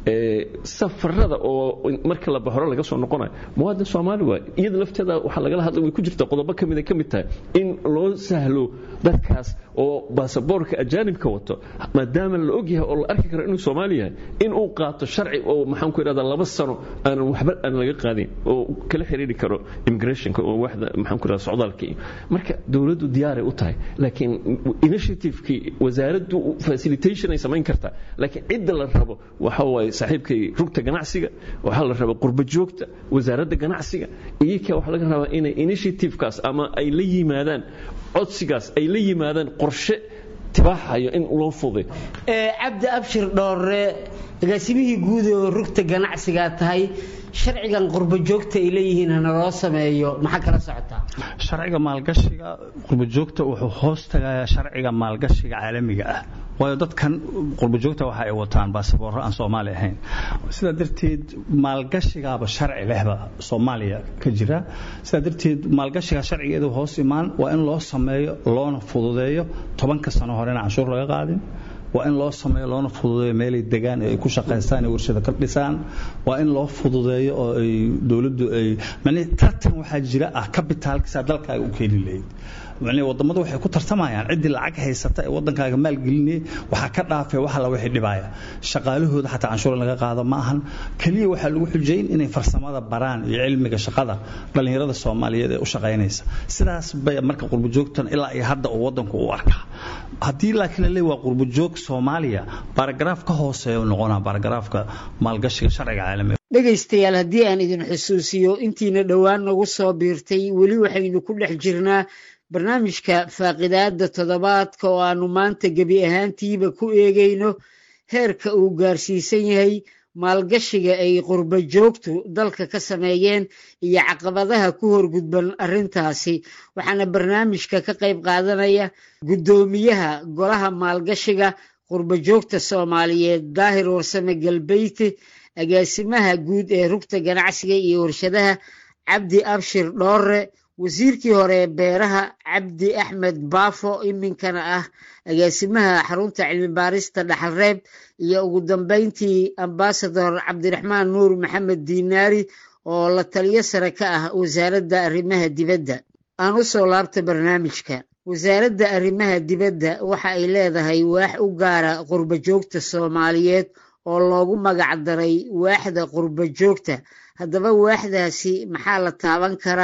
Speaker 7: safarada oo marka la baxoro laga soo noqonayo muwaadin soomaali waay iyada lafteeda waxaa lagala hadlay way ku jirta qodobo ka mida ka mid tahay in loo sahlo dadkaas oo baasaboorka ajaanibka wato maadaama la ogyahay oo la arki karo inuu soomaali yahay in uu qaato sharci oo maxaan ku idhahdaa laba sano aanan waxba aan laga qaadin oo kala xiriiri karo immigrationka oo waxda maxaan ku idhahdaa socdaalka iyo marka dowladdu diyaaray u tahay laakiin initiativekii wasaaraddu facilitation ay samayn kartaa laakiin cidda la rabo waxa waaye saaxiibkay rugta ganacsiga waxaa la rabaa qurba joogta wasaaradda ganacsiga iyaka waxaa laga rabaa inay initiativekaas ama ay la yimaadaan codsigaas ay la yimaadaan qorshe tibaaxayo in loo fuday
Speaker 6: cabdi abshir dhoore agaasimihii guud oo rugta ganacsigaa tahay sharcigan qurba joogta ay leeyihiin hana loo sameeyo maxaa kala socotaa
Speaker 8: sharciga maalgashiga qurba joogta wuxuu hoos tagayaa sharciga maalgashiga caalamiga ah waayo dadkan qurba joogta waxa ay wataan baasaboorro aan soomaali ahayn sidaa darteed maalgashigaaba sharci lehba soomaaliya ka jira sidaa darteed maalgashiga sharcigeedu hoos imaan waa in loo sameeyo loona fududeeyo tobanka sano horena canshuur laga qaadin waa in loo sameeyo loona fududeeyo meelay degaan ay ku shaqaystaan ay warshado ka dhisaan waa in loo fududeeyo oo ay dowladdu ay macnii tartan waxaa jira ah kabitaalkiisa dalkaaga u keeni lahayd macnii wadamadu waxay ku tartamayaan ciddii lacag haysata ee wadankaaga maalgelinaya waxaa ka dhaafay wax alla wixii dhibaya shaqaalahooda xataa canshuur laga qaado ma ahan keliya waxaa lagu xujayn inay farsamada baraan iyo cilmiga shaqada dhallinyarada soomaaliyeed ee u shaqaynaysa sidaas bay marka qurbajoogtan ilaa iyo hadda uu wadanku u arkaa haddii laakiin la leeyahay waa qurbajoog soomaaliya baaragaraaf ka hooseeya u noqonaa baaragaraafka maalgashiga sharciga caalamiga
Speaker 6: dhegaystayaal haddii aan idin xusuusiyo intiina dhowaan nagu soo biirtay weli waxaynu ku dhex jirnaa barnaamijka faaqidaada toddobaadka oo aanu maanta gebi ahaantiiba ku eegayno heerka uu gaarsiisan yahay maalgashiga ay qurba joogtu dalka ka sameeyeen iyo caqabadaha ku horgudban arrintaasi waxaana barnaamijka ka qayb qaadanaya guddoomiyaha golaha maalgashiga qurba joogta soomaaliyeed daahir warsame galbeyti agaasimaha guud ee rugta ganacsiga iyo warshadaha cabdi abshir dhoore wasiirkii hore ee beeraha cabdi axmed baafo iminkana ah agaasimaha xarunta cilmi baarista dhaxalreeb iyo ugu dambeyntii ambasador cabdiraxmaan nuur maxamed diinaari oo la taliyo sare ka ah wasaaradda arrimaha dibadda aan u soo laabta barnaamijka wasaaradda arrimaha dibadda waxa ay leedahay waax u gaara qurba joogta soomaaliyeed oo loogu magac daray waaxda qurba joogta haddaba waaxdaasi maxaa la taaban karaa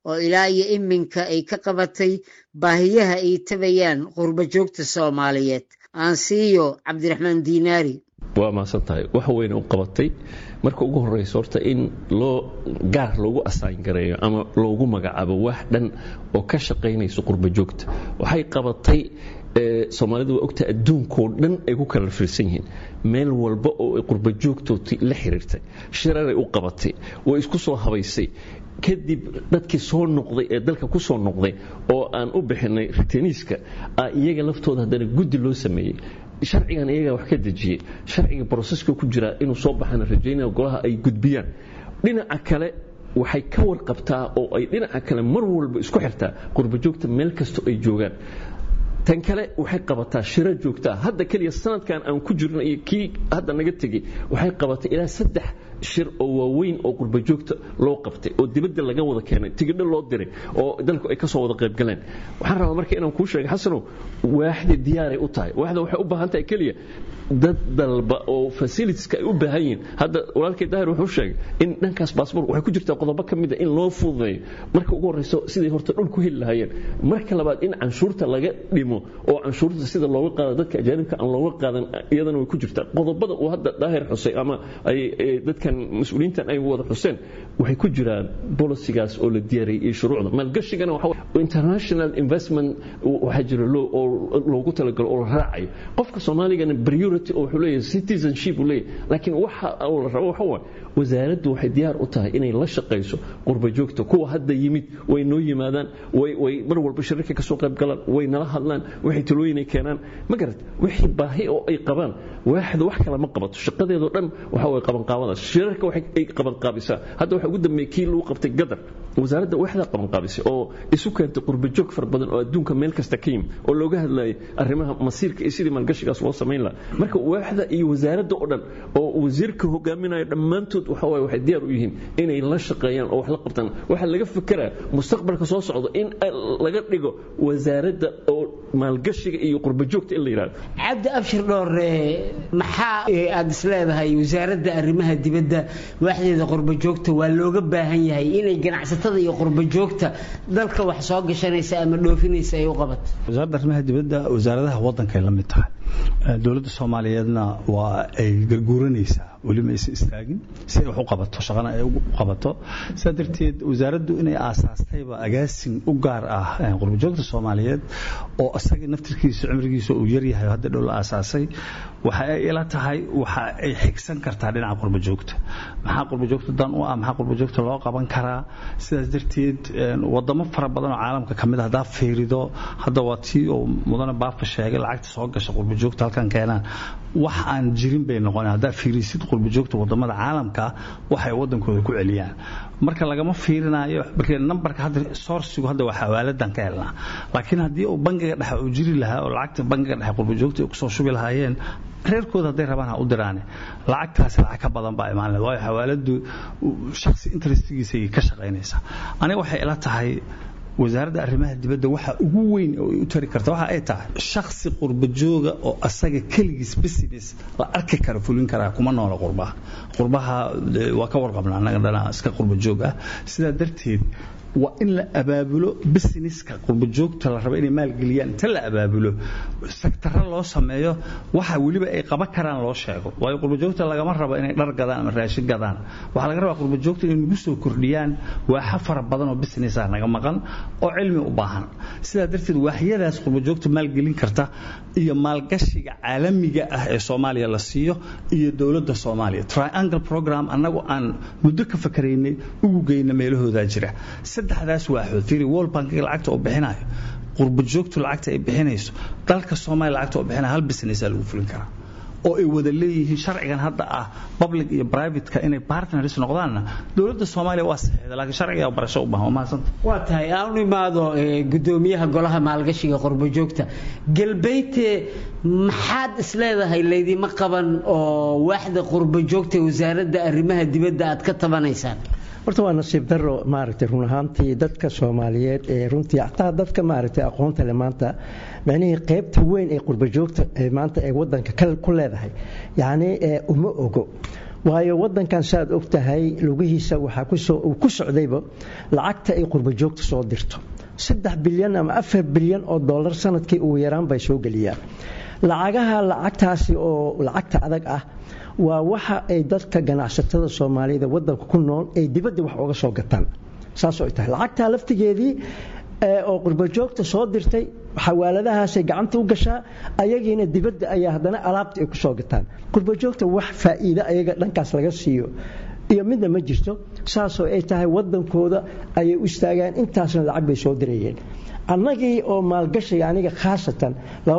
Speaker 6: oo ilaa iyo iminka ay ka qabatay baahiyaha ay tabayaan qurba joogta soomaaliyeed aansiiyo cabdiraxmaan diinaari
Speaker 7: waa mahadsan tahay wax weyne u qabatay marka ugu horeyso horta in loo gaar loogu asaan gareeyo ama loogu magacaabo wax dhan oo ka shaqaynayso qurba joogta waxay qabatay soomaalidu waa ogtahay adduunkoo dhan ay ku kala firsan yihiin meel walba oo ay qurba joogtooti la xiriirtay shiraray u qabatay way isku soo habaysay kadib dadkii soo noqday ee dalka ku soo noqday oo aan u bixinay ritaniiska iyaga laftooda haddana guddi loo sameeyey sharcigan iyagaa wax ka dejiyey sharciga broseska ku jiraa inuu soo baxana rajaynaya golaha ay gudbiyaan dhinaca kale waxay ka warqabtaa oo ay dhinaca kale mar walba isku xirtaa qurbajoogta meel kastoo ay joogaan tan kale waxay qabataa shiro joogtaa hadda keliya sanadkan aan ku jirno iyo kii hadda naga tegey waxay qabatay ilaa saddex shir oo waaweyn oo qurbajoogta loo qabtay oo dibadda laga wada keenay tigidho loo diray oo dalku ay ka soo wada qayb galeen waxaan rabaa marka inaan kuu sheegay xasanow waaxda diyaaray u tahay waaxda waxay u baahan tahay keliya dad dalba oo fasilitieska ay u baahan yihiin hadda walaalkay daahir wuxuu sheegay in dhankaas baasboor waxay ku jirtaa qodobo ka mid a in loo fududeeyo marka ugu horreyso siday horta dhul ku heli lahaayeen marka labaad in canshuurta laga dhimo oo canshuurta sida looga qaado dadka ajaanibka aan looga qaadan iyadana way ku jirtaa qodobada uu hadda daahir xusay ama ay dadkan mas-uuliyiintan ay wada xuseen waxay ku jiraan bolisigaas oo la diyaariyey iyo shuruucda maalgashigana waxa international investment waxaa jira oo loogu talagalo oo la raacayo qofka soomaaligana priority oo wuxuu leeyahay citizenship uu leeyahay laakiin waxa uu la rabo waxa waaye wasaaraddu waxay diyaar u tahay inay la shaqayso qurba joogta kuwa hadda yimid way noo yimaadaan way way mar walba shirarka ka soo qayb galaan way nala hadlaan waxay talooyin ay keenaan ma garat wixii baahi oo ay qabaan waaxda wax kale ma qabato shaqadeedoo dhan waxa way qaban qaabadaas shirarka waxay ay qaban qaabisaa hadda waxa ugu dambeeyay kii lagu qabtay gadar wasaaradda waxda qaban qaabisay oo isu keentay qurba joog far badan oo adduunka meel kasta ka yimid oo looga hadlayay arrimaha masiirka iyo sidii maalgashigaas loo samayn lahaa marka waaxda iyo wasaaradda oo dhan oo wasiirka hogaaminayo dhammaantood waxa waaye waxay diyaar u yihiin inay la shaqeeyaan oo wax la qabtaan waxaa laga fekeraa mustaqbalka soo socda in laga dhigo wasaaradda oo maalgashiga iyo qurba joogta in la yidhahdo
Speaker 6: cabdi abshir dhoore maxaa aad isleedahay wasaaradda arrimaha dibadda waaxdeeda qurba joogta waa looga baahan yahay inay ganacsatada iyo qurba joogta dalka wax soo gashanaysa ama dhoofinaysa ay u qabato
Speaker 8: wasaaradda arrimaha dibadda wasaaradaha waddankay la mid tahay dowladda soomaaliyeedna waa ay garguuranaysaa weli ma aysan istaagin si ay wax u qabato shaqana ay u qabato sidaa darteed wasaaraddu inay aasaastayba agaasin u gaar ah qurbajoogta soomaaliyeed oo isaga naftirkiisa cimrigiisa uu yaryahay hadda dhow la aasaasay waxa ay ila tahay waxa ay xigsan kartaa dhinaca qurbajoogta maxaa qurbajoogta dan u ah maxaa qurbajoogta loo qaban karaa sidaas darteed wadamo fara badan oo caalamka ka mid ah haddaa fiirido hadda waa tii oo mudane baafa sheegay lacagta soo gasha qurbajoogta halkan keenaan wax aan jirin bay noqoneen haddaa fiirisid qurbajoogta wadamada caalamka waxay wadankooda ku celiyaan marka lagama fiirinayo markii nambarka hadda sourcigu hadda waa xawaaladan ka helnaa laakiin haddii uu bangiga dhexe uu jiri lahaa oo lacagta bangiga dhexe qurbajoogta ay kusoo shubi lahaayeen reerkooda hadday rabaan ha u diraane lacagtaasi lacag ka badan baa imaan waayo xawaaladu shaksi interestigiisay ka shaqaynaysaa aniga waxay ila tahay wasaaradda arrimaha dibadda waxa ugu weyn oo ay u tari karta waxa ay tahay shaksi qurbajooga oo asaga keligiis business la arki kara fulin karaa kuma noola qurbaha qurbaha waa ka warqabnaa annaga dhana iska qurbajoog ah sidaa darteed waa in la abaabulo businesska qurbajoogta la rabo inay maalgeliyaan inta la abaabulo sektaro loo sameeyo waxa weliba ay qaban karaan loo sheego waayo qurbajoogta lagama rabo inay dhar gadaan ama raashin gadaan waxaa laga rabaa qurbajoogta inay nagu soo kordhiyaan waaxa fara badan oo business ah naga maqan oo cilmi u baahan sidaa darteed waaxyadaas qurbajoogta maalgelin karta iyo maalgashiga caalamiga ah ee soomaaliya la siiyo iyo dowladda soomaaliya triangle program annagu aan muddo ka fakaraynay ugu geyna meelahoodaa jira saddexdaas waaxood fiiri world bankiga lacagta uu bixinayo qurbajoogtu lacagta ay bixinayso dalka soomaaliya lacagta uu bixinayo hal businessaa lagu fulin karaa oo ay wada leeyihiin sharcigan hadda ah public iyo privateka inay partners noqdaanna dowladda soomaaliya waa saxiixda laakiin sharciga barasho u baahan waa mahadsanta
Speaker 6: waa tahay aan u imaado gudoomiyaha golaha maalgashiga qurbajoogta galbeyte maxaad isleedahay laydima qaban oo waaxda qurbajoogta wasaaradda arrimaha dibadda aad ka tabanaysaan
Speaker 9: horta waa nasiib daro maaragtay run ahaantii dadka soomaaliyeed ee runtii xataa dadka maaragtay aqoonta leh maanta macnihii qaybta weyn ee qurbajoogta ee maanta ee wadanka ku leedahay yacni uma ogo waayo wadankan saaad og tahay lugihiisa waxaa uu ku socdayba lacagta ay qurba joogta soo dirto saddex bilyan ama afar bilyan oo dollar sanadkii ugu yaraan bay soo geliyaan lacagaha lacagtaasi oo lacagta adag ah waa waxa ay dadka ganacsatada soomaalida wadanka ku nool ay dibadda wax uga soo gataan saas ay tahay lacagtaa laftigeedii oo qurbajoogta soo dirtay xawaaladahaasay gacanta u gashaa ayagiina dibadda ayaa haddana alaabta ay ku soo gataan qurbajoogta wax faa'iido ayaga dhankaas laga siiyo iyo midna ma jirto saasoo ay tahay wadankooda ayay u istaagaan intaasna lacag bay soo dirayeen annagii oo maalgashiga aniga khaasatan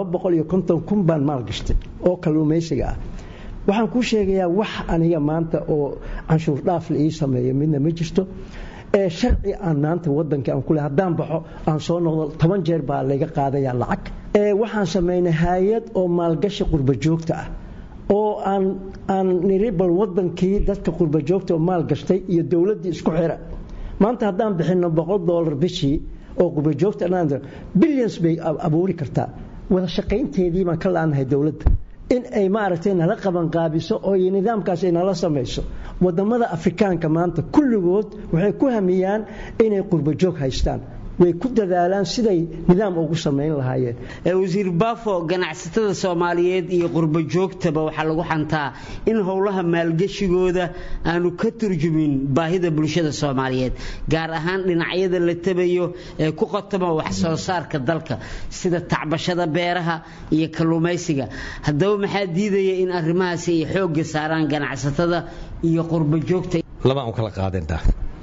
Speaker 9: kun baan maalgashtay oo kalluumaysiga ah waxaan kuu sheegayaa wax aniga maanta oo canshuur dhaaf la ii sameeyo midna ma jirto ee sharci aan maanta wadanka aan kule haddaan baxo aan soo noqdo toban jeer baa layga qaadaya lacag ee waxaan samaynay hay-ad oo maalgashi qurba joogta ah oo aan aan niri bal wadankii dadka qurba joogta oo maalgashtay iyo dowladdii isku xira maanta haddaan bixino boqol dollar bishii oo qurba joogta billions bay abuuri kartaa wada shaqaynteedii baan ka laanahay dowladda in ay maaragtay nala qabanqaabiso oo nidaamkaas ay nala samayso wadamada afrikaanka maanta kulligood waxay ku hamiyaan inay qurbajoog haystaan way ku dadaalaan siday nidaam ugu samayn lahaayeen
Speaker 6: wasiir baafo ganacsatada soomaaliyeed iyo qurba joogtaba waxaa lagu xantaa in howlaha maalgeshigooda aanu ka turjumin baahida bulshada soomaaliyeed gaar ahaan dhinacyada la tabayo ee ku qotoma wax soo saarka dalka sida tacbashada beeraha iyo kalluumaysiga haddaba maxaa diidaya in arrimahaasi ay xoogga saaraan ganacsatada iyo qurba joogta
Speaker 10: labaan u kala qaadinaa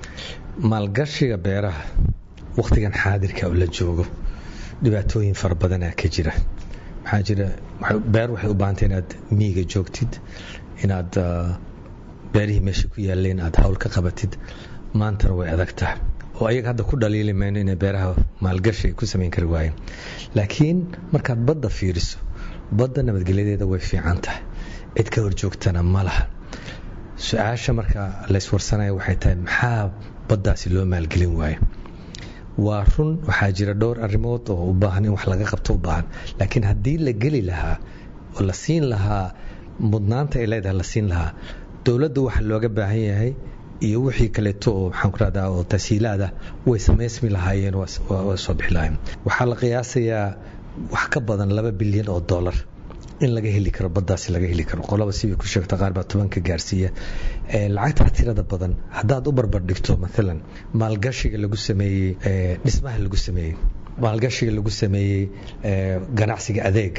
Speaker 10: maalgashiga beeraha wakhtigan xaadirka oo la joogo dhibaatooyin fara badanaa ka jira maxaa jira beer waxay u baahantay inaad miyiga joogtid inaad beerihii meesha ku yaaleen aad hawl ka qabatid maantana way adag tahay oo ayaga hadda ku dhaliili mayno inay beeraha maalgashi ku samayn kari waayeen laakiin markaad badda fiiriso badda nabadgelyadeeda way fiican tahay cid ka horjoogtana ma laha su-aasha marka layswarsanaya waxay tahay maxaa baddaasi loo maalgelin waayo waa run waxaa jira dhowr arrimood oo u baahan in wax laga qabto u baahan laakiin haddii la geli lahaa oo la siin lahaa mudnaanta ay leedahay la siin lahaa dowladda waxa looga baahan yahay iyo wixii kaleeto oo maxaan ku rahdaa oo tasiilaada way samaysmi lahaayeen waa soo bixi lahaayeen waxaa la qiyaasayaa wax ka badan laba bilyan oo dollar in laga heli karo baddaasi laga heli karo qolaba sibay ku sheegta qaar baa tobanka gaarsiiya lacagtaa tirada badan haddaad u barbar dhigto maalan maalgashiga lagu sameeyey dhismaha lagu sameeyey maalgashiga lagu sameeyey ganacsiga adeega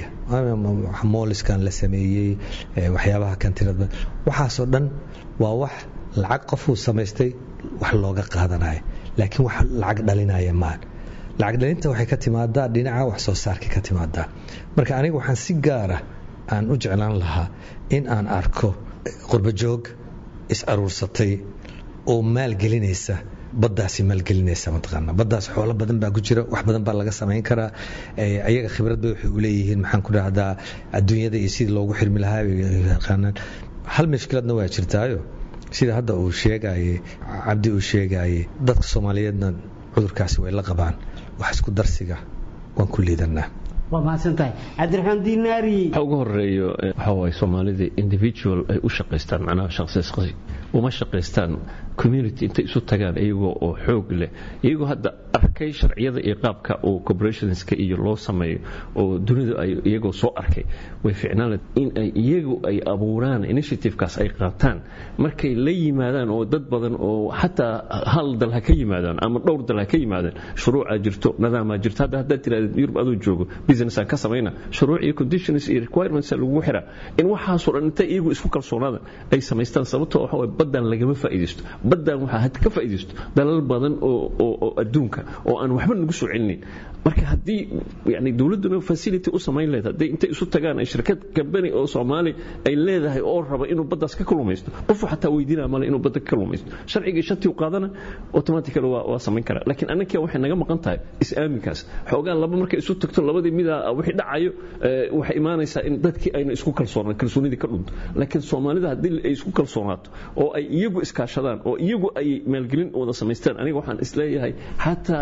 Speaker 10: mooliskan la sameeyey waxyaabaha kan tirada badan waxaasoo dhan waa wax lacag qofuu samaystay wax looga qaadanayo laakiin wax lacag dhalinaya maan lacag dhalinta waxay ka timaadaa dhinaca wax soo saarka ka timaadaa marka aniga waxaan si gaara aan u jeclaan lahaa in aan arko qurbajoog is aruursatay oo maalgelinaysa baddaasi maalgelinaysa mataqaana baddaas xoolo badan baa ku jira wax badan baa laga samayn karaa ayaga khibrad bay waxay u leeyihiin maxaan ku dhahdaa adduunyada iyo sidii loogu xirmi lahaa yaqaanaan hal mashkiladna waa jirtaayo sida hadda uu sheegayey cabdi uu sheegayey dadka soomaaliyeedna cudurkaasi way la qabaan wax isku darsiga waan ku liidanaa
Speaker 6: waa mahadsantahay cabdiraxmaan diinaari
Speaker 7: waxa ugu horeeyo waxa waaye soomaalida individual ay u shaqaystaan macnaha shaqsi uma shaqaystaan community intay isu tagaan iyagoo oo xoog leh iyagoo hadda arkay sharciyada iyo qaabka oo corporationska iyo loo sameeyo oo dunidu ay iyagoo soo arkay way ficnaan in ay iyagu ay abuuraan initiativekaas ay qaataan markay la yimaadaan oo dad badan oo xataa hal dal ha ka yimaadaan ama dhowr dal ha ka yimaadaan shuruucaa jirto nadaamaa jirto hadda haddaad tirahdid yurub aduu joogo business aan ka samayna shuruuc iyo conditions iyo requirements lagugu xiraa in waxaasoo dhan intay iyagu isku kalsoonaada ay samaystaan sababtoo waxa waye baddan lagama faa'iidaysto baddan waxaa had ka faa'iidaysto dalal badan oo oo adduunka oo aan waxba nagu soo celinin marka haddii yani dowladduna facility u samayn leed haddii intay isu tagaan ay shirkad company oo soomaali ay leedahay oo raba inuu baddaas ka kalumaysto qofu xataa weydiinaa male inuu badda ka kalumaysto sharcigii shantii u qaadana automatically waa waa samayn karaa laakiin annakia waxay naga maqan tahay is-aaminkaas xoogaa laba markay isu tagto labadii midaa wixii dhacayo waxay imaanaysaa in dadkii ayna isku kalsoonaan kalsoonidii ka dhunto laakiin soomaalida haddii ay isku kalsoonaato oo ay iyagu iskaashadaan oo iyagu ay maalgelin wada samaystaan aniga waxaan isleeyahay xataa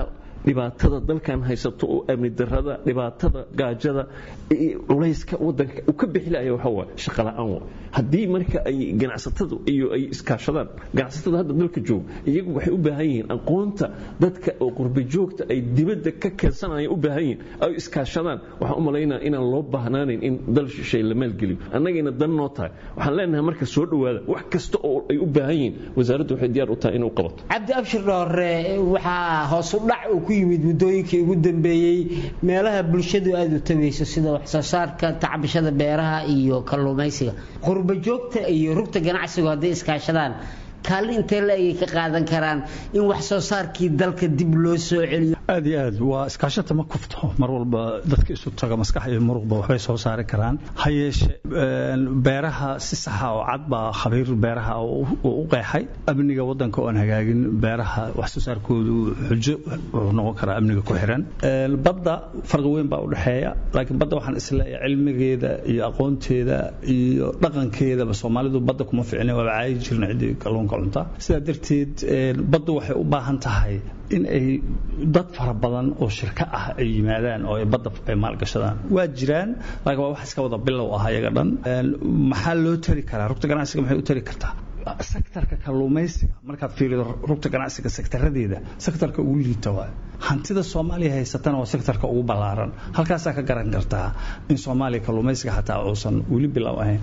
Speaker 7: dhibaatada dalkan haysato oo amni darada dhibaatada gaajada culayska wadanka uu ka bixi laaya waxa waa shaqo la'aan wa haddii marka ay ganacsatadu iyo ay iskaashadaan ganacsatada hadda dalka jooga iyagu waxay u baahan yihiin aqoonta dadka oo qurba joogta ay dibadda ka keensanaya u baahan yihiin ay iskaashadaan waxaan u malaynaa inaan loo baahnaanayn in dal shishay la maalgeliyo annagayna dan noo tahay waxaan leenahay marka soo dhowaada wax kasta oo ay u baahan yihiin wasaaraddu waxay diyaar u tahay inay u qabato
Speaker 6: cabdi abshir dhoore waxaa hoos u dhac uu ku yimid muddooyinkii ugu dambeeyey meelaha bulshadu aada u tagayso sida wax soo saarka tacbashada beeraha iyo kalluumaysiga qurba joogta iyo rugta ganacsigu hadday iskaashadaan kaalin intee la ayay ka qaadan karaan in wax soo saarkii dalka dib loo soo celiyo
Speaker 8: aad iyo aad waa iskaashata ma kufto mar walba dadka isu taga maskax iyo muruqba waxbay soo saari karaan ha yeeshe beeraha si saxa oo cad baa khabiir beeraha u qeexay amniga wadanka oo aan hagaagin beeraha wax soo saarkoodu xujo wuxuu noqon karaa amniga ku xiran badda farqi weyn baa u dhexeeya laakiin badda waxaan isleeyahay cilmigeeda iyo aqoonteeda iyo dhaqankeedaba soomaalidu badda kuma ficne waaba caayi jirna ciddii kalluunka cunta sidaa darteed baddu waxay u baahan tahay in ay dad fara badan oo shirka ah ay yimaadaan oo ay badda ay maalgashadaan waa jiraan laakiin waa wax iska wada bilow ah iyaga dhan maxaa loo tari karaa rugta ganacsiga maxay u tari kartaa sektarka kalluumaysiga markaad fiirido rugta ganacsiga sektaradeeda sektarka ugu liita waa hantida soomaaliya haysatana waa sektarka ugu ballaaran halkaasaa ka garan kartaa in soomaaliya kalluumaysiga xataa uusan weli bilow ahayn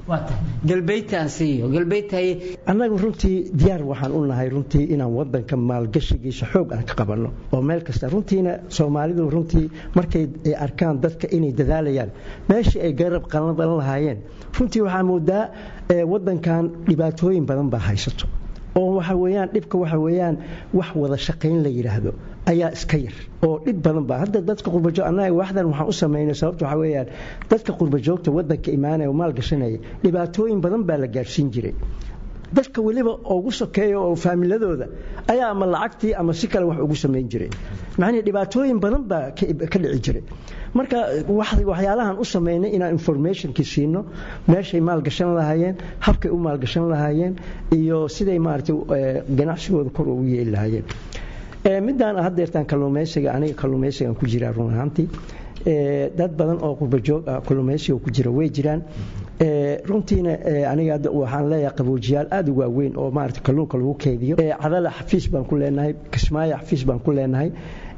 Speaker 9: annagu runtii diyaar waxaan u nahay runtii inaan wadanka maalgashigiisa xoog aan ka qabanno oo meel kasta runtiina soomaalidu runtii markay arkaan dadka inay dadaalayaan meeshii ay garab qalan lahaayeen runtii waxaa moodaa wadankan dhibaatooyin badan baa haysato oo waxa weeyaan dhibka waxa weeyaan wax wada shaqayn la yidhaahdo ayaa iska yar oo dhib badan baa hadda dadka qurbajoog annaga waxdan waxaan u samaynay sababta waxa weeyaan dadka qurbajoogta wadanka imaanaya oo maal gashanaya dhibaatooyin badan baa la gaadhsiin jiray dadka weliba ugu sokeeya oo faamiladooda ayaa ama lacagtii ama si kale wax ugu samayn jiray macnihii dhibaatooyin badan baa ka dhici jiray marka waxyaalahan u samaynay inaan informationkii siino meeshay maalgashan lahaayeen habkay u maalgashan lahaayeen iyo siday maaragtay ganacsigooda kor ugu yeeli lahaayeen midaan haddeertaan kalluumaysiga aniga kalluumaysigan ku jiraa run ahaantii dad badan oo qurbajoog ah kalluumaysiga ku jira way jiraan runtiina aniga waxaan leeyahay qaboojiyaal aad u waaweyn oo maarata kalluunka lagu keydiyo cadala xafiis baan ku leenahay kismaayo xafiis baan ku leenahay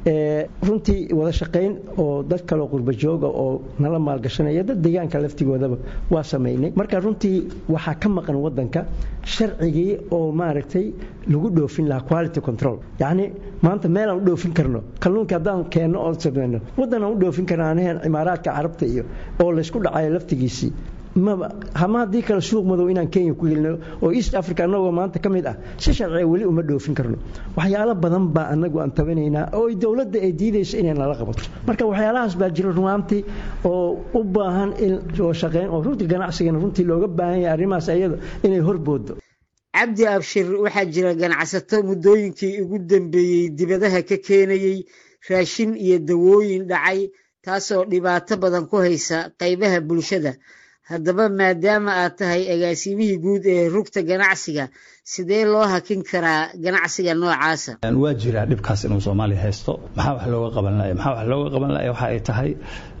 Speaker 9: runtii wada shaqayn oo dad kaleo qurbajooga oo nala maalgashanaya dad deegaanka laftigoodaba waa samaynay marka runtii waxaa ka maqan wadanka sharcigii oo maaragtay lagu dhoofin lahaa quality control yacni maanta meel aan u dhoofin karno kalluunka haddaan keenno oo samayno waddan aan u dhoofin karno anaheen imaaraadka carabta iyo oo laysku dhacayo laftigiisii maba hama haddii kale suuq madow inaan kenya ku gelino oo east africa annagoo maanta ka mid ah si sharciga weli uma dhoofin karno waxyaalo badan baa anagu aan tabanaynaa oo dowladda ay diidayso inay nala qabato marka waxyaalahaas baa jira runaantii oo u baahan in oo shaqeyn oo runtii ganacsigana runtii looga baahan yahay arrimahaas ayada inay horboodo
Speaker 6: cabdi abshir waxaa jira ganacsato muddooyinkii ugu dambeeyey dibadaha ka keenayey raashin iyo dawooyin dhacay taasoo dhibaato badan ku haysa qaybaha bulshada haddaba maadaama aad tahay agaasimihii guud ee rugta ganacsiga sidee loo hakin karaa ganacsiga noocaasa
Speaker 8: waa jiraa dhibkaas inuu soomaaliya haysto maxaa wax looga qaban laya maxaa wax looga qaban laya waxa ay tahay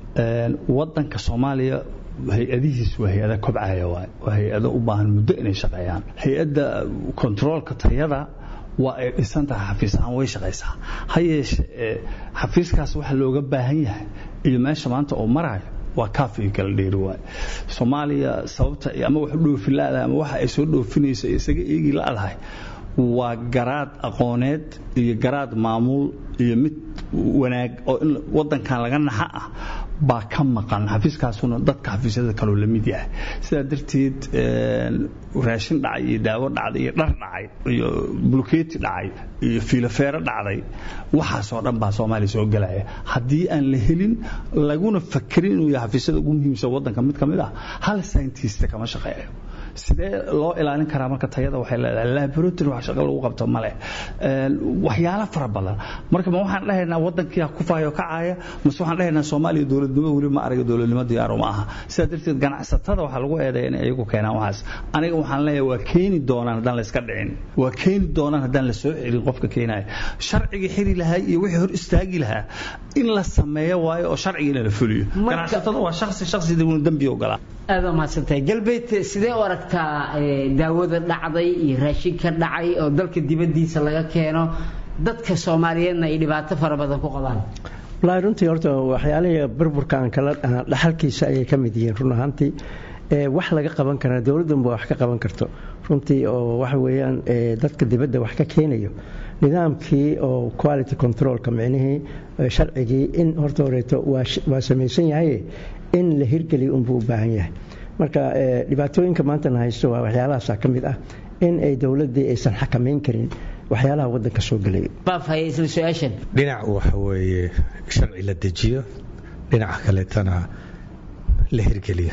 Speaker 8: wadanka soomaaliya hay-adihiis waa hay-ada kobcaya waay waa hay-ado u baahan muddo inay shaqeeyaan hay-adda kontaroolka tayada waa ay dhisan tahay xafiis ahaan way shaqaysaa ha yeeshe xafiiskaas waxa looga baahan yahay iyo meesha maanta oo maraayo waa kaaf iyo kala dheeri waay soomaaliya sababta ama wax u dhoofin la-dahay ama waxa ay soo dhoofinayso isaga eegi la-dahay waa garaad aqooneed iyo garaad maamuul iyo mid wanaag oo in wadankan laga naxa ah baa ka maqan xafiiskaasuna dadka xafiisyada kaloo la mid yahay sidaa darteed raashin dhacay iyo daawo dhacday iyo dhar dhacay iyo bulkeeti dhacay iyo fiilofeero dhacday waxaasoo dhan baa soomaaliya soo gelaya haddii aan la helin laguna fakerin inuu yahay xafiisyada ugu muhiimsan wadanka mid ka mid ah hal scientist kama shaqeeyo sidee loo ilaalin karaa marka tayada waxay leedahay laboratory wax shaqo lagu qabto male waxyaalo fara badan marka ma waxaan dhahaynaa wadankii ku faayo kacaya mase waxaan dhahaynaa soomaaliya dowladnimo weli ma araga dowladnimo diyaar uma aha sidaa darteed ganacsatada waxaa lagu eedeeya inay iyagu keenaan waxaas aniga waxaan leeyahay waa keeni doonaan haddaan la iska dhicin waa keeni doonaan haddaan la soo celin qofka keenaya sharcigii xiri lahaa iyo wixii hor istaagi lahaa in la sameeyo waayo oo sharcigiina la fuliyo ganacsatada waa shaksi shaksi dembi ogolaa
Speaker 6: aad waa mahadsantahay galbeed sidee u aragtaa daawada dhacday iyo raashinka dhacay oo dalka dibaddiisa laga keeno dadka soomaaliyeedna ay dhibaato fara badan ku qabaan
Speaker 9: wallaahi runtii horta waxyaalihii burburka aan kala dhaxalkiisa ayay ka mid yihiin run ahaantii wax laga qaban karaa dowladdanba wax ka qaban karto runtii oo waxa weeyaan dadka dibadda wax ka keenayo nidaamkii oo quality controlka micnihii sharcigii in horta horeeto waa samaysan yahay in la hirgeliyo unbuu u baahan yahay marka dhibaatooyinka maantana haysto waa waxyaalahaasa ka mid ah in ay dowladdii aysan xakamayn karin waxyaalaha waddanka soo gelaya
Speaker 6: isla su-aashan
Speaker 10: dhinac waxa weeye sharci la dejiyo dhinaca kaleetana la hirgeliyo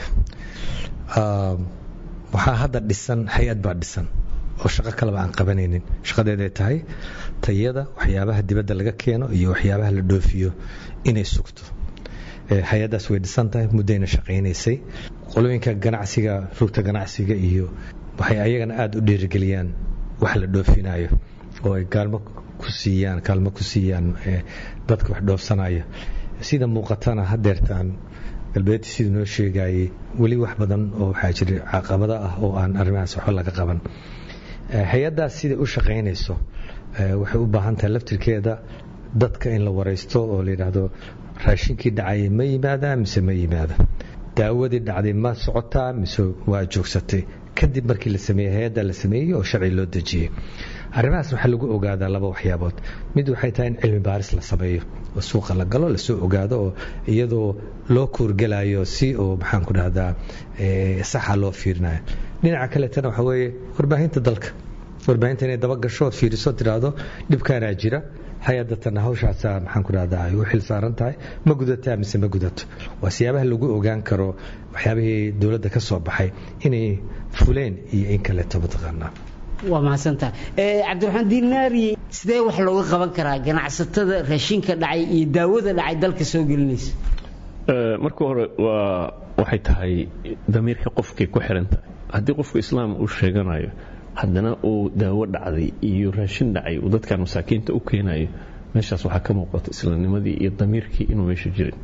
Speaker 10: waxaa hadda dhisan hay-ad baa dhisan oo shaqo kaleba aan qabanaynin shaqadeeday tahay tayada waxyaabaha dibadda laga keeno iyo waxyaabaha la dhoofiyo inay sugto hay-addaas way dhisan tahay muddayna shaqaynaysay qolooyinka ganacsiga rugta ganacsiga iyo waxay ayagana aada u dhiirigeliyaan wax la dhoofinayo oo ay kaalmo ku siiyaan kaalmo ku siiyaan dadka wax dhoofsanaya sida muuqatana hadeertaan galbeedti siduu noo sheegayay weli wax badan oo waxaa jira caqabado ah oo aan arrimahaas waxba laga qaban hay-addaas siday u shaqaynayso waxay u baahan tahay laftirkeeda dadka in la waraysto oo la yidhaahdo raashinkii dhacayay ma yimaadaa mise ma yimaada daawadii dhacday ma socotaa mise waa joogsatay kadib markii la sameeyey hay-adda la sameeyey oo sharci loo dejiyey arrimahaas waxaa lagu ogaadaa laba waxyaabood mid waxay tahay in cilmi baaris la sameeyo oo suuqa la galo lasoo ogaado oo iyadoo loo kuurgelayo si oo maxaan ku dhahdaa saxa loo fiirinayo dhinaca kaleetana waxaa weeye warbaahinta dalka warbaahinta inay daba gasho ood fiiriso tidhaahdo dhibkaanaa jira hay-adatana hawshaasaa maxaan ku dhahdaa ay u xil saaran tahay ma gudataa mise ma gudato waa siyaabaha lagu ogaan karo waxyaabihii dowladda ka soo baxay inay fuleen iyo in kaleeto mataqaanaa
Speaker 6: waa mahadsantaha cabdiraxmaan diinaari sidee wax looga qaban karaa ganacsatada raashinka dhacay iyo daawada dhacay dalka soo gelinaysa
Speaker 7: marka hore waa waxay tahay damiirka qofkay ku xiran tahay haddii qofku islaam uu sheeganayo haddana uu daawo dhacday iyo raashin dhacay uu dadkan masaakiinta u keenayo meeshaas waxaa ka muuqata islaamnimadii iyo damiirkii inuu meesha jirin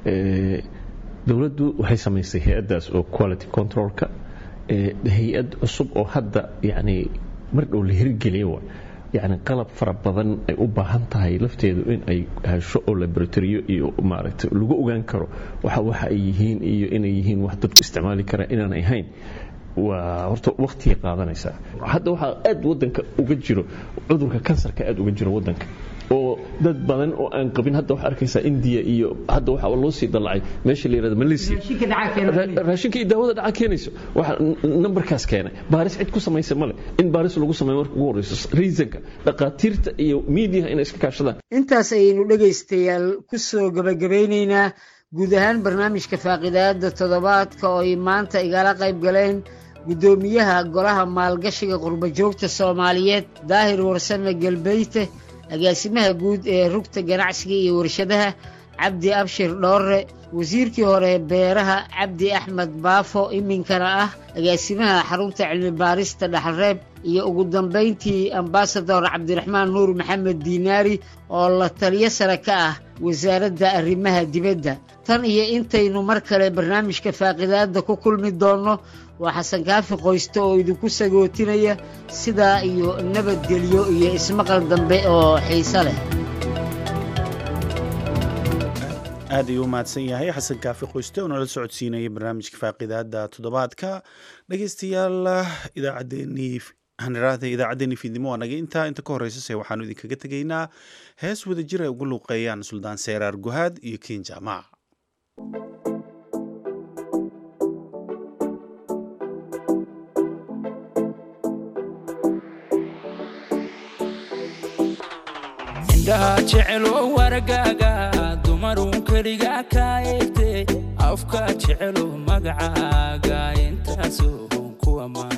Speaker 7: dowladdu waxay samaysay hay-addaas oo quality controlka hay-ad cusub oo hadda yani mar dhow la hirgeliya wa yani qalab fara badan ay u baahan tahay lafteedu in ay hesho oo laboratoriyo iyo maaragtay lagu ogaan karo waxa waxa ay yihiin iyo inay yihiin wax dadku isticmaali karaan inaan ahayn waa horta waktigay qaadanaysaa hadda waxaa aad wadanka uga jiro cudurka kansarka aad uga jiro wadanka oo dad badan oo aan qabin hadda waxaa arkaysaa indiya iyo hadda waxaa loo sii dallacay meesha la yirahdo malaysia raashinka iyo daawada dhaca keenayso waxa nambarkaas keenay baaris cid ku samaysa male in baaris lagu sameeyo marka ugu horeyso reasonka dhaqaatiirta iyo miidiyaha inay iska kaashadaan
Speaker 6: intaas ayaynu dhegaystayaal ku soo gabagabeynaynaa guud ahaan barnaamijka faaqidaada toddobaadka oo ay maanta igala qayb galeen guddoomiyaha golaha maalgashiga qurbajoogta soomaaliyeed daahir warsame galbeyte agaasimaha guud ee rugta ganacsiga iyo warshadaha cabdi abshir dhoorre wasiirkii hore beeraha cabdi axmed baafo iminkana ah agaasimaha xarunta cilmi baarista dhaxalreeb iyo ugu dambayntii ambasador cabdiraxmaan nuur maxamed diinaari oo la taliyo sare ka ah wasaaradda arrimaha dibadda tan iyo intaynu mar kale barnaamijka faaqidaadda ku kulmi doonno waa xasan kaafi qoyste oo idinku sagootinaya sidaa iyo nabadgelyo iyo ismaqal dambe oo xiise leh
Speaker 2: aad ayuu u mahadsan yahay xasan kaafi qoyste oo nala socodsiinayay barnaamijka faaqidaada toddobaadka dhegeystayaal idaacaddeenii haniraahda idaacaddeenii fiidnimo waa naga intaa inta ka horreysase waxaanu idinkaga tegaynaa hees wada jir ay ugu luuqeeyaan suldaan seeraar guhaad iyo kiin jaamac
Speaker 11: indhaha jecelo wargaaga dumarun keliga kaa eegte afka jecelo magacaaga intaasoo kuwa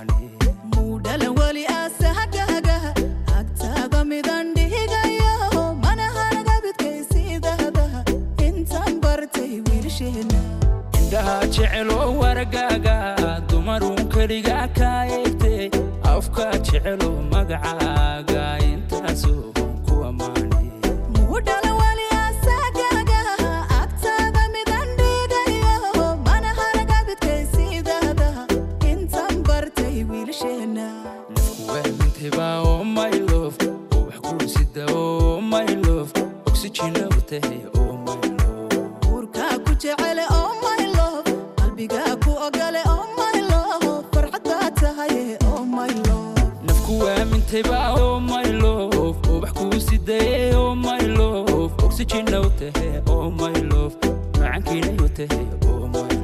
Speaker 11: jeceloo wargaaga dumaruun keliga kaa eegtay afka jeceloo magacaaga intaasoo ku ammaanay
Speaker 12: mudhala wali asagaaga agtaada midan dhigayo mana haragabidkaysiidada intan bartay wiilasheenna
Speaker 11: waamintayba oh my love oo wax kuu sida oh my love oxygena u tahay oh my love
Speaker 12: uurkaa ku jecele oh my love qalbigaa ku ogole oh my love farxaddaa tahay oh my love
Speaker 11: nafku waamintayba oh my love oo wax kuu sidaye oh my love oxygena u tahay oh my love macankiinay u tahay oh my